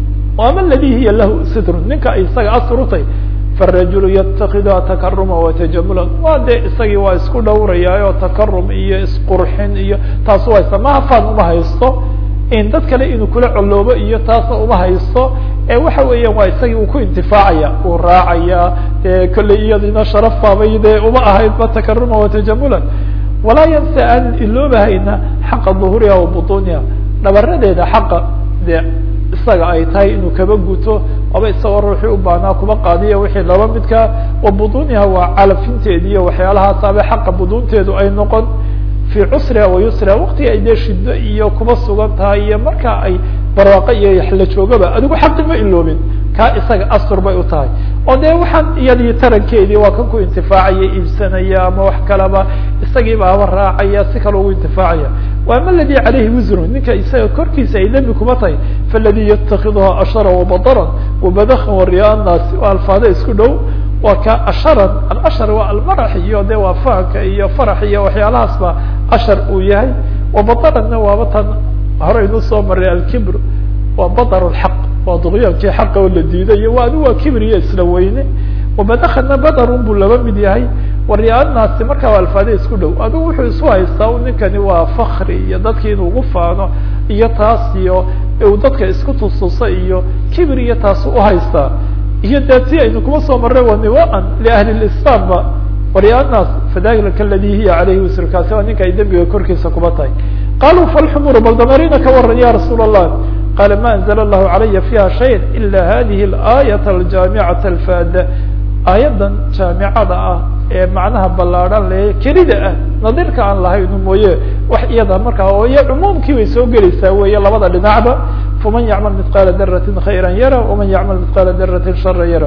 ama aladi hiya lahu sitrun ninka isaga asr utay farajulu yatakiduha takaruma watajamula waa dee isagii waa isku dhowrayaayo takarum iyo isqurxin iyo taas u haysta mahafaan uma haysto in dad kale inuu kula coloobo iyo taasna uma haysto ee waxa weeyaan waa isagii uu ku intifaacaya uu raacaya dee kolley iyadina sharaf baabay dee uma ahaydba takaruma watajamula walaa yansa aan iloobahayna xaqa duhuriha wa butuniha dhabaradeeda xaqa dee isaga ay tahay inuu kaba guto aba isagoo ruuxii u baanaa kuba qaadiya wixii laba midka wa buduniha waa calafinteedi iyo waxyaalahaas aba xaqa budunteedu ay noqon fi cusriha wa yusriha waktiga ay dee shido iyo kuba sugan tahay iyo marka ay barwaaqo iyo la joogaba adigu xaqi ma iloobin kaa isaga astur bay u tahay oo dee waxaan iyadii tarankeedii waa kan ku intifaacaya iibsanaya ama wax kaleba isagii baaba raacaya si kale ugu intifaacaya وama اladي عalayhi wisru ninka isaga korkiisa ay dembi kuma tahay faladي yتakidha ashara وbadra وbadkha وriya الnaasi waa alfaada isku dhow waa ka asharan alashar waa almarax iyo de waa fahanka iyo farax iyo waxyaalahaas ba ashar uu yahay وbadrna waaba tan horeynu soo maray alkibr waa badr الxaq waa duqyaankii xaqa oo la diiday waa adi waa kibr iyo isla weyne وbadkna badrun buu laba mid yahay waryaanaasi markaa waa alfaade isku dhow adigu wuxuu isu haystaa u ninkani waa fakri iyo dadki inuu ugu faano iyo taas iyo uu dadka isku tustusa iyo kibir iyo taas uhaystaa iyo dee ti aynu kuma soo marray wa niwaan liahli lislam ba waryaanaas fadalika aladi hiya caleyhi wisrkaasi waa ninka ay dembiga korkiisa kuba tahay qaluu falxumuru bal damarina ka waran ya rasuul allah qala ma anzla allahu calaya fiha shaya ila hadihi اlaayat aljaamicata alfada aayadan jaamicada ah ee macnaha ballaadhan le kelida ah nadiirka aan lahaynu mooye wax iyada markaa oo iyo cumuumkii bay soo gelaysaa weeye labada dhinacba faman yacmal mithqaala daratin khayra yara waman yacmal mithqaala daratin shara yara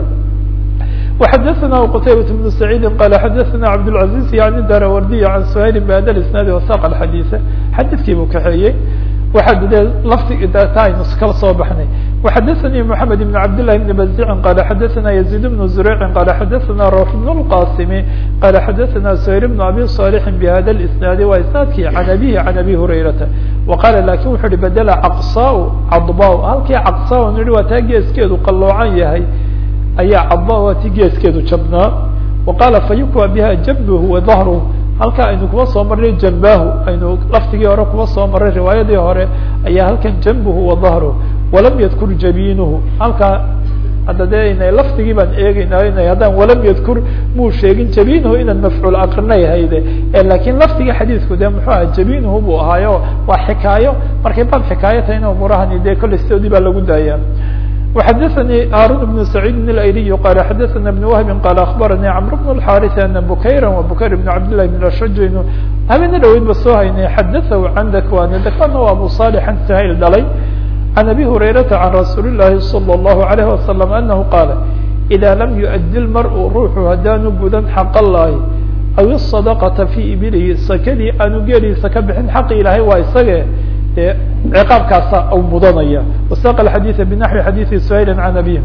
وxadثna qتaybaة بن سعيid qال xadثna cabdالعaزيز yعni darawardiy عan سhayl bhada isnaadi وsaq الxadيث xadidkii buu kaxeeyey waxa de lafti ta aynu kala soo baxnay وxadثnي محamed بن cabd للhi بن بزيع qال xadثna يزيد بن زريع qال xadثna روح بن الqاsم qال xadثna سhayl بن أbي صالح بhada الاسناad waa isنaadkii عan abيه عan abi هurayrata وqاla lakin wuxu uhi bedl caqصا cadba halkii caqصا nihi waa taa geeskeedu qaloocan yahay ayaa cadba waa ti geeskeedu jabnaa وaqaala fayukوى biha jabh وظahrه halka aynu kuba soo marnay jambahu aynu laftigii hore kuba soo marray riwaayadii hore ayaa halkan jambuhu wa dahruhu walam yadkur jabiinuhu halkaa hadda dee ina lafdigii baan eegeynaa ina haddaan walam yadkur muu sheegin jabiinuhu inaan mafcuul aqrinay hayde lakin lafdigii xadiidku de muxuu aha jabiinuhu buu ahaayo waa xikaayo markay baab xikaayo tahayna umurahani dee kolley sidoodii baa lagu daaya وxadثnي hاrون بن سعيid الأيلي qال xadثna بن وهب qال أخبرnي cمر بن الحاrث أن بكيرا وبكير بن عبد الله بن الأشج habena dhaweyd ba soo haynay xadثه عن dكوان dكوانna waa أبو صالح سhayl dhalay عن أبي هريرة عن رsuuل اللhi صلى الله عليه وسلم أنه qاaل إذا لم يؤdي المرء ruuxu hadaanu gudan xق اللahi أو الصدقة في ibilihi sakadii aanu geeliisa ka bixin xaqi ilahay waa isage de ciqaabkaasa u mudanaya وsاq الحadيث بنحو xadيث سhayل عن أبيه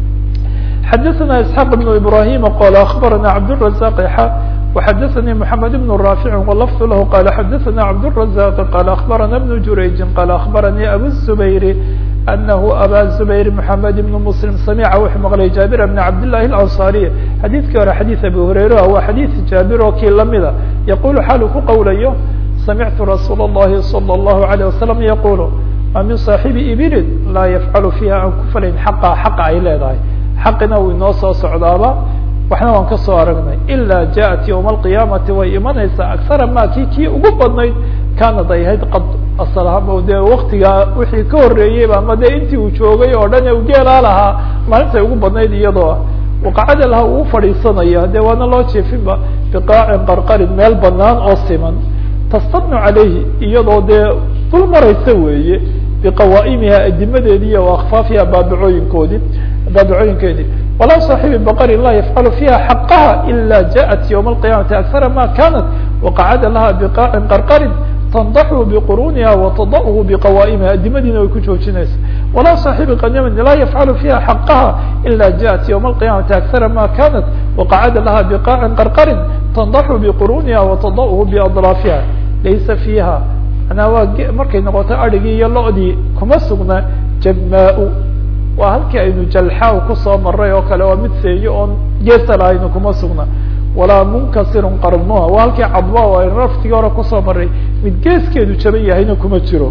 xadثna اسحاq بن إبراهيم qال أخبرna عبدالرزاق xا وxadثnي محمد بن رافع ولفظ لh qال xadثna عبدالرزاق qال أخبرna بن جurayج qال أخبرnي أbو الزبير أنه أbا زبير محمد بن مسلم سمع وxuu مqلay جابر بن عبد الله الأنصاري xadيثkii hore xadيث أبي هريرة waa xadيث جابر oo kii lamida يقول xaal ku qowlayo سمعت رsuuل اللhi صلى الله عليه وسلم يقول ma min صاaحiبi iبirin laa yfعل فيha aan ku falayn xaqa xaqa ay leedahay xaqina uu inoo soo socdaaba waxna waan ka soo aragnay إlا jaءت يوم القiyamaةi way imanaysaa أكثara ma ki kii ugu badnayd kanad ay ahayd qad aslhaba dee waktigaa wixii ka horeeyeyba ama dee intii uu joogay oo dhan u geelaa lahaa maalintay ugu badnayd iyadoo ah waqacada laha uu fadhiisanaya dee waana loo jeefinba biqaacin qarqarin meel banaan oo siman tastadnu calayhi iyadoo dee dul maraysa weeye biqawaaimiha adimadeedi iyo akfaafiha baabicooyinkoodii baabicooyinkeedii walaa صaaxibi baqarin laa yafcalu fiha xaqaha ila jaءat ywma الqiyamati akara ma kanat waqacada laha biqaacin qarqarin tandaxu bquruniha watadahu biqawaaimiha adimadiina way ku joojinaysa walaa صaaxibi qanimin laa yafcalu fiha xaqaha ila jaءat ywma الqiyamati akara ma kanat waqacada laha biqaacin qarqarin tandaxu bquruniha watadahu biadraafiha laysa fiiha manaa waa markay noqoto adrigii iyo lodii kuma sugna jamaa waa halkii aynu jalxaa kusoo maray oo kale waa mid seeyo oon geesa lahaynu kuma sugna walaa munkasirun qarnuha waa halkii cadba aynu raftigii hore kusoo maray mid geeskeedu jaban yahayna kuma jiro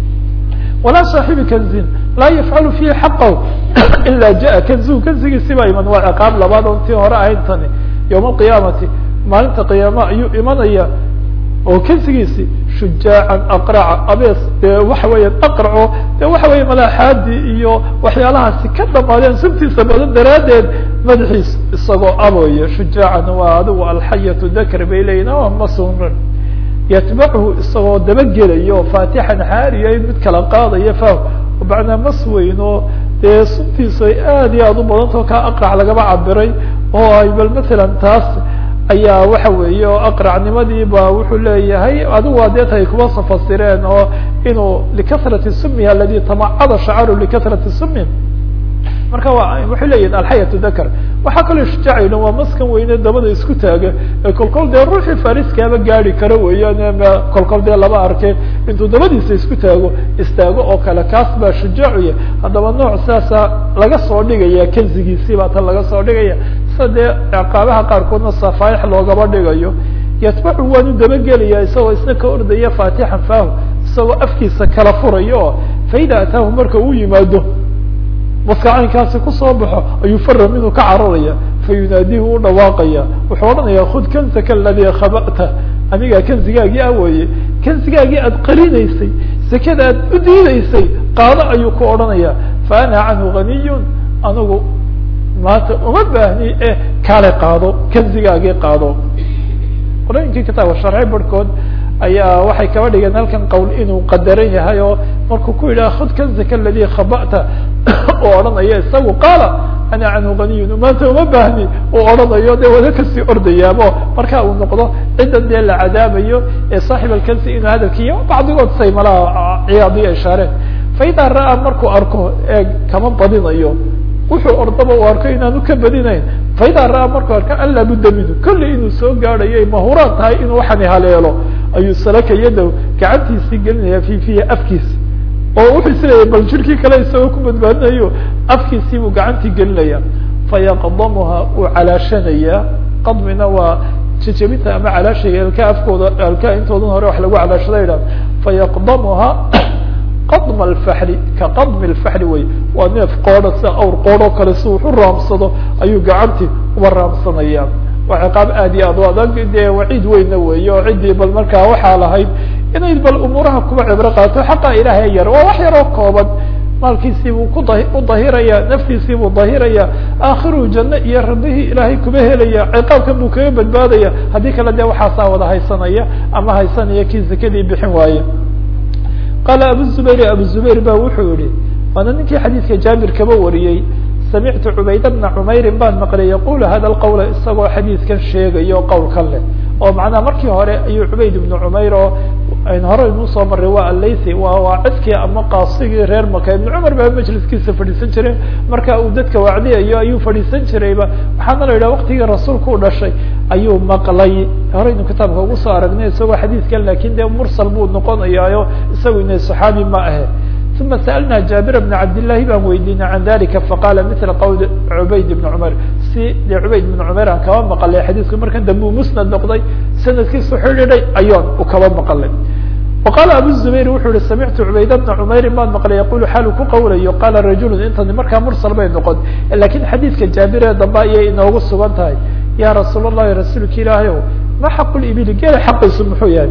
walaa صaaxibi kanzin laa yafcalu fihi xaqahu ila jaء kanzuhu kanzigiisiba iman waa ciqaab labaad on tii hore ahayn tani yowma alqiyaamati maalinta qiyaama ayuu imanaya oo kansigiisi shujaacan aqraca abees dee waxa weeya aqraco de waxa weya malaaxaadi iyo waxyaalahaasi ka dhamaadeen suntiisa badan daraaddeed madaxiis isagoo abooya shujaacan waa adigu alxayatu dakr bay leeyihin o masunan yatbachu isagoo dabagelayo faatixan xaariya mid kala qaadaya fah bacnaa mas weyn oo dee suntiisu ay aad iyo aad u badantao ka aqrac lagaba cabiray oo ay bal matalan taas ayaa waxa weeye oo aqracnimadii ba wuxuu leeyahay adigu waa deet ay kuba safasireen oo inuu likasrati sumiha aladi tamacada shacaru likasrati sumi marka wa waxay leeyihin alxayatu dakar waxaa kaloo shujaacayn waa maskan weyne dabada isku taaga ee kolkol dee ruuxii fariskaaba gaadi kara weeyaan kolkol dee laba arke intuu dabadiisa isku taago istaago oo kale kaas baa shujaacuya haddaba nooc saasa laga soo dhigaya kanzigiisii baa tan laga soo dhigaya sida dee ciqaabaha qaarkoodna safaaix loogaba dhigayo yatbacu waanu dabagelaya isagoo isna ka ordaya faatixan fahu isagoo afkiisa kala furayo oo faida ataahu marka uu yimaado maskacaynkaasi kusoo baxo ayuu fara miduu ka cararaya fayunaadihu u dhawaaqaya wuxuu odhanaya khud kanzaka aladii khaba'ta aniga kanzigaagii ah weeye kanzigaagii aad qarinaysay sekada aad u diidaysay qaado ayuu ku odhanaya fa ana canhu ganiyun anigu maanta uma baahni e kaale qaado kanzigaagii qaado qolooyinkii kitaabka sharci barhkood ayaa waxay kaba dhigeen halkan qowl inuu qadaran yahay oo markuu ku yidhaha khud kanzaka aladii khaba'ta oo odhanaya isagu qaala ana canhu ganiyun maanta uma baahni uu odhanayo dee wada kasii ordayaabo marka uu noqdo cidda dee la cadaabayo ee saaxib alkansi inuu hadalkiiyo bacdigood say malaha ciyaadiyo ishaareen faidaa ra'aa markuu arko eeg kama badinayo wuxuu ordaba u arko inaanu ka badinayn faidaa ra'aa markuu arko an laa budda minhu kolley inuu soo gaadhayo ay mahuraan tahay inuu waxani haleelo ayuu salaka yadow gacantiisii gelinaya fi fiha afkiisa oo wuxuu isleeyahay bal jirkii kale isagoo ku badbaadinayo afkiisii buu gacantii gelinaya fayaqdamuha uu calaashanaya qadmina waa jejebinta ama calaashiga elka afkooda elka intoodan hore wax lagu calaashada idhah fayaqdamuha qadma alfaxli ka qadmi alfaxli wey waa neef qoodha sida awr qoodhoo kale si wuxu raamsado ayuu gacantii uba raamsanaya waa ciqaab aad iyo aad u adag dee waciid weyna weeye oo ciddii bal markaa waxaa lahayd inay bal umuuraha kuba cibro qaato xaqa ilaahay yar waa wax yaroo kooban maalkiisii buu ku da u dahiraya naftiisii buu dahiraya aakhiru janno iyo rabihii ilaahay kuba helaya ciqaabkan buu kaga badbaadaya haddii kale dee waxaasaa wada haysanaya ama haysanaya kii zakadii bixin waaye qaala abu zubayr abu zubayr ba wuxuu yihi waana ninkii xadiidka jaabir kaba wariyey samictu cubayd bna cumeyrin baan maqlay yaqul hada lqawla isagoo xadiidkan sheegayo qowlkan leh oo macnaha markii hore ayuu cubayd ibnu cumeyr oo hore inuu soo maray waa alaythi waa waacidkii ama qaasigii reer maka ibnu cumar baa majliskiisa fadhiisan jiray marka uu dadka wacdiyayo ayuu fadhiisan jirayba waxaana la yidhaha waktigii rasuulku u dhashay ayuu maqlay horeynu kitaabka ugu soo aragnay isagoo xadiidkan lakin dee mursal buu noqonayaayo isagu ina saxaabi ma ahe uma sa'alna jaabir bna cabdillahi baan weydiinay can dalika faqala mila qowl cubayd ibn cumar si dee cubayd ibn cumar aan kaba maqalay xadiisku markan dambe uu musnad noqday sanadkiisu xidhiidhay ayoon u kaba maqalay وqala abu zubayr wuxuu yihi samictu cubayd bna cumeyrin baan maqlay yaqulu xaalu ku qawlayo qala rajulu intani markaa mursal bay noqon lakin xadiidka jaabir ee dambe ayay inoogu sugan tahay ya rasuul الlahi rasuulka ilaahay o ma xaqu libili geela xaqiisu muxuu yahay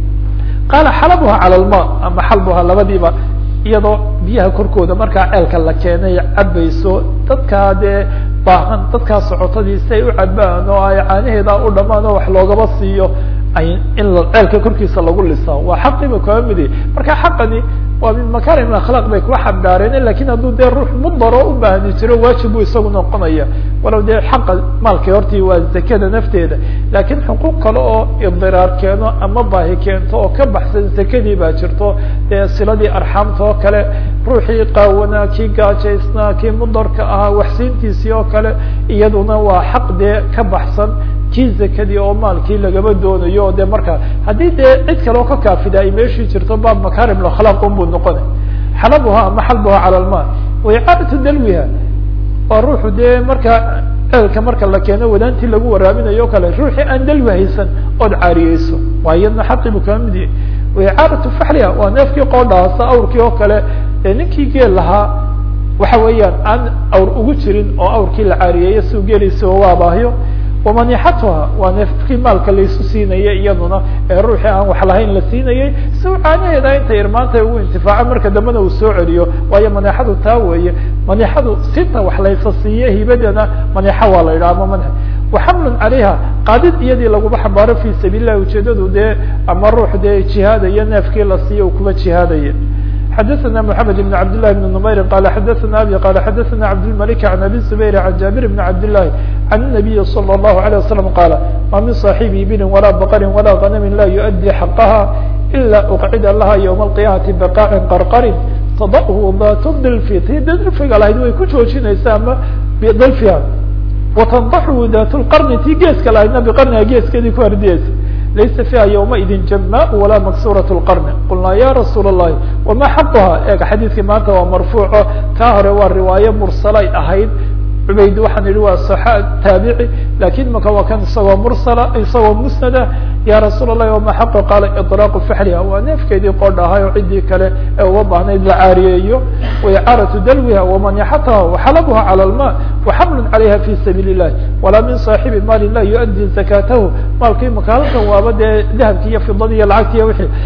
qaala xalabuha calى lma ama xalbuha labadiiba iyadoo biyaha korkooda markaa ceelka la keenay cabayso dadkaa dee baahan dadkaa socotadii si ay u cabaan oo ay caanaheeda u dhamaan oo wax loogaba siiyo ay in ceelka korkiisa lagu lisaa waa xaqiiba kaba midi marka xaqani waa min makarim akhlaaq bay kuwa xambaareen lakin hadduu dee ruux mudaro u baahni jiro waajib buu isagu noqonaya walow dee xaqa maalkii hortii waa zakada nafteeda lakin xuquuq kale oo idiraar keeno ama baahi keento oo ka baxsan zakadii baa jirto dee siladii arxaamta oo kale ruuxii qaawanaa kii gaajaysnaa kii mudarka ahaa waxsiintiisii oo kale iyaduna waa xaq dee ka baxsan kii zakadii oo maalkii lagaba doonayo o de markaa haddii dee cid kale oo ka kaafida ay meeshii jirto baab makarim akhlaaq un buu noqona xalabuha ama xalbuha cala lma waicaadatu dalwiha waa ruuxu dee markaa ceelka marka la keeno wadaantii lagu waraabinayo o kale ruuxii aan dalwi haysan ood caariyeyso waa iyadna xaqii buu kama mid yahay waicaadatu faxliha waa neefkii qoodhaasa awrkii oo kale dee ninkii geel lahaa waxa weeyaan aan awr ugu jirin oo awrkii la caariyeeyo si u geeliisa oo waabaahiyo wamanixatuha waa neefkii maalka laysu siinayay iyaduna ee ruuxii aan wax lahayn la siinayay si u caanaheeda intay irmaanta ugu intifaaco marka dambena uu soo celiyo waayo manixadu taa weeye manixadu sinta wax laysa siiye hibadana manixa waa la yidhaha ama manx waxamlun calayha qaadid iyadii laguma xambaaro fi sabiil lah ujeedadu dee ama ruux dee jihaadaya neefkii la siiyo u kuba jihaadaya xadaثna mحamed بn cabd لlahi بn نmayr qala xadaثna abi qala xadaثna cabdالmalik عan abi zubayr عan jabir bn cabd لlahi عan النabiyi slى الlahu عalيه waslم qala ma min صaaxibi ibilin walaa baqri walaa غanami la yuؤdي xaqaha ila uqcida laha ywma القiyamati baqاcin qarqarin tadahu dat dilfi ti dilfiga lahayd way ku joojinaysa ama bidilfiha watandaxu dat lqarni tii geeska lahaydna biqarniha geeskeedii ku hardiyeysa laysa fiiha ywmaidin jama walaa maksuraة اlqarni qulnaa ya rasuul الlahi wama xaquha eeg xadiidkii maanta waa marfuuco kaa hore waa riwaayo mursalay ahayd cubayd waxaan idhi waa صxa taabici lakin maka waa kan isagoo mursala isagoo musnada ya rasuul الlahi wama xaqu qaala iطlaaqu faxliha waa neefkeedii qoodh ahay oo ciddii kale ee uga baahnayd la caariyeeyo waicaaraةu dalwiha wamanixataha waxalabuha calى اlma waxamlu calayha fi sabiil الlahi walaa min صaaxibi maali lah yuؤdي zakatahu maalkii maka halkan waaba dee dahabki iyo fidadi iyo lacagti iyo wixii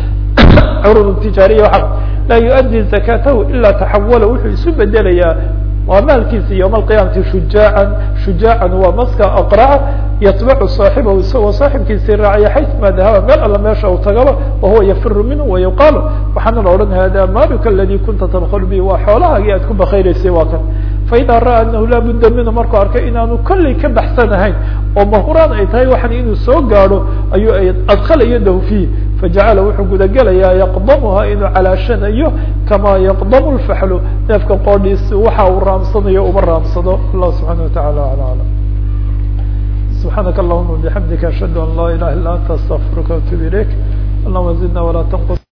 curud tijaariya waa laa yuؤdي zakatahu ila taxawala wuxuu isu bedelayaa waa maalkiisa ywma alqiyamati shujaacan shujaacan waa maska aqraca yatbacu saaxibahu isagoo saaxibkiisii raacaya xayثuma dahaba meel alla meesha uu tagaba wahuwa yafiru minhu wayuqaalu waxaana la odhan hada maaluka aladi kunta tadkl bi waa xoolahaagii aad ku bakayreysay waa kan faida ra'a anahu laa budda minhu markuu arkay inaanu kolley ka baxsanahayn oo mahuraan ay tahay waxan inuu soo gaadho ayuu adkalayo dahu fiih fajacala wuxuu gudagelayaa yaqdamuha inuu calaashanayo kama yaqdamu lfaxlu neefka qoodhiisi waxa uu raamsanayo uma raamsado allah subxana watacala ala alam subxaanaka allahuma bixamdika ashhadu an laa ilaha illa anta astaqfiruka atub ilayk allahuma zidna walaa tanqus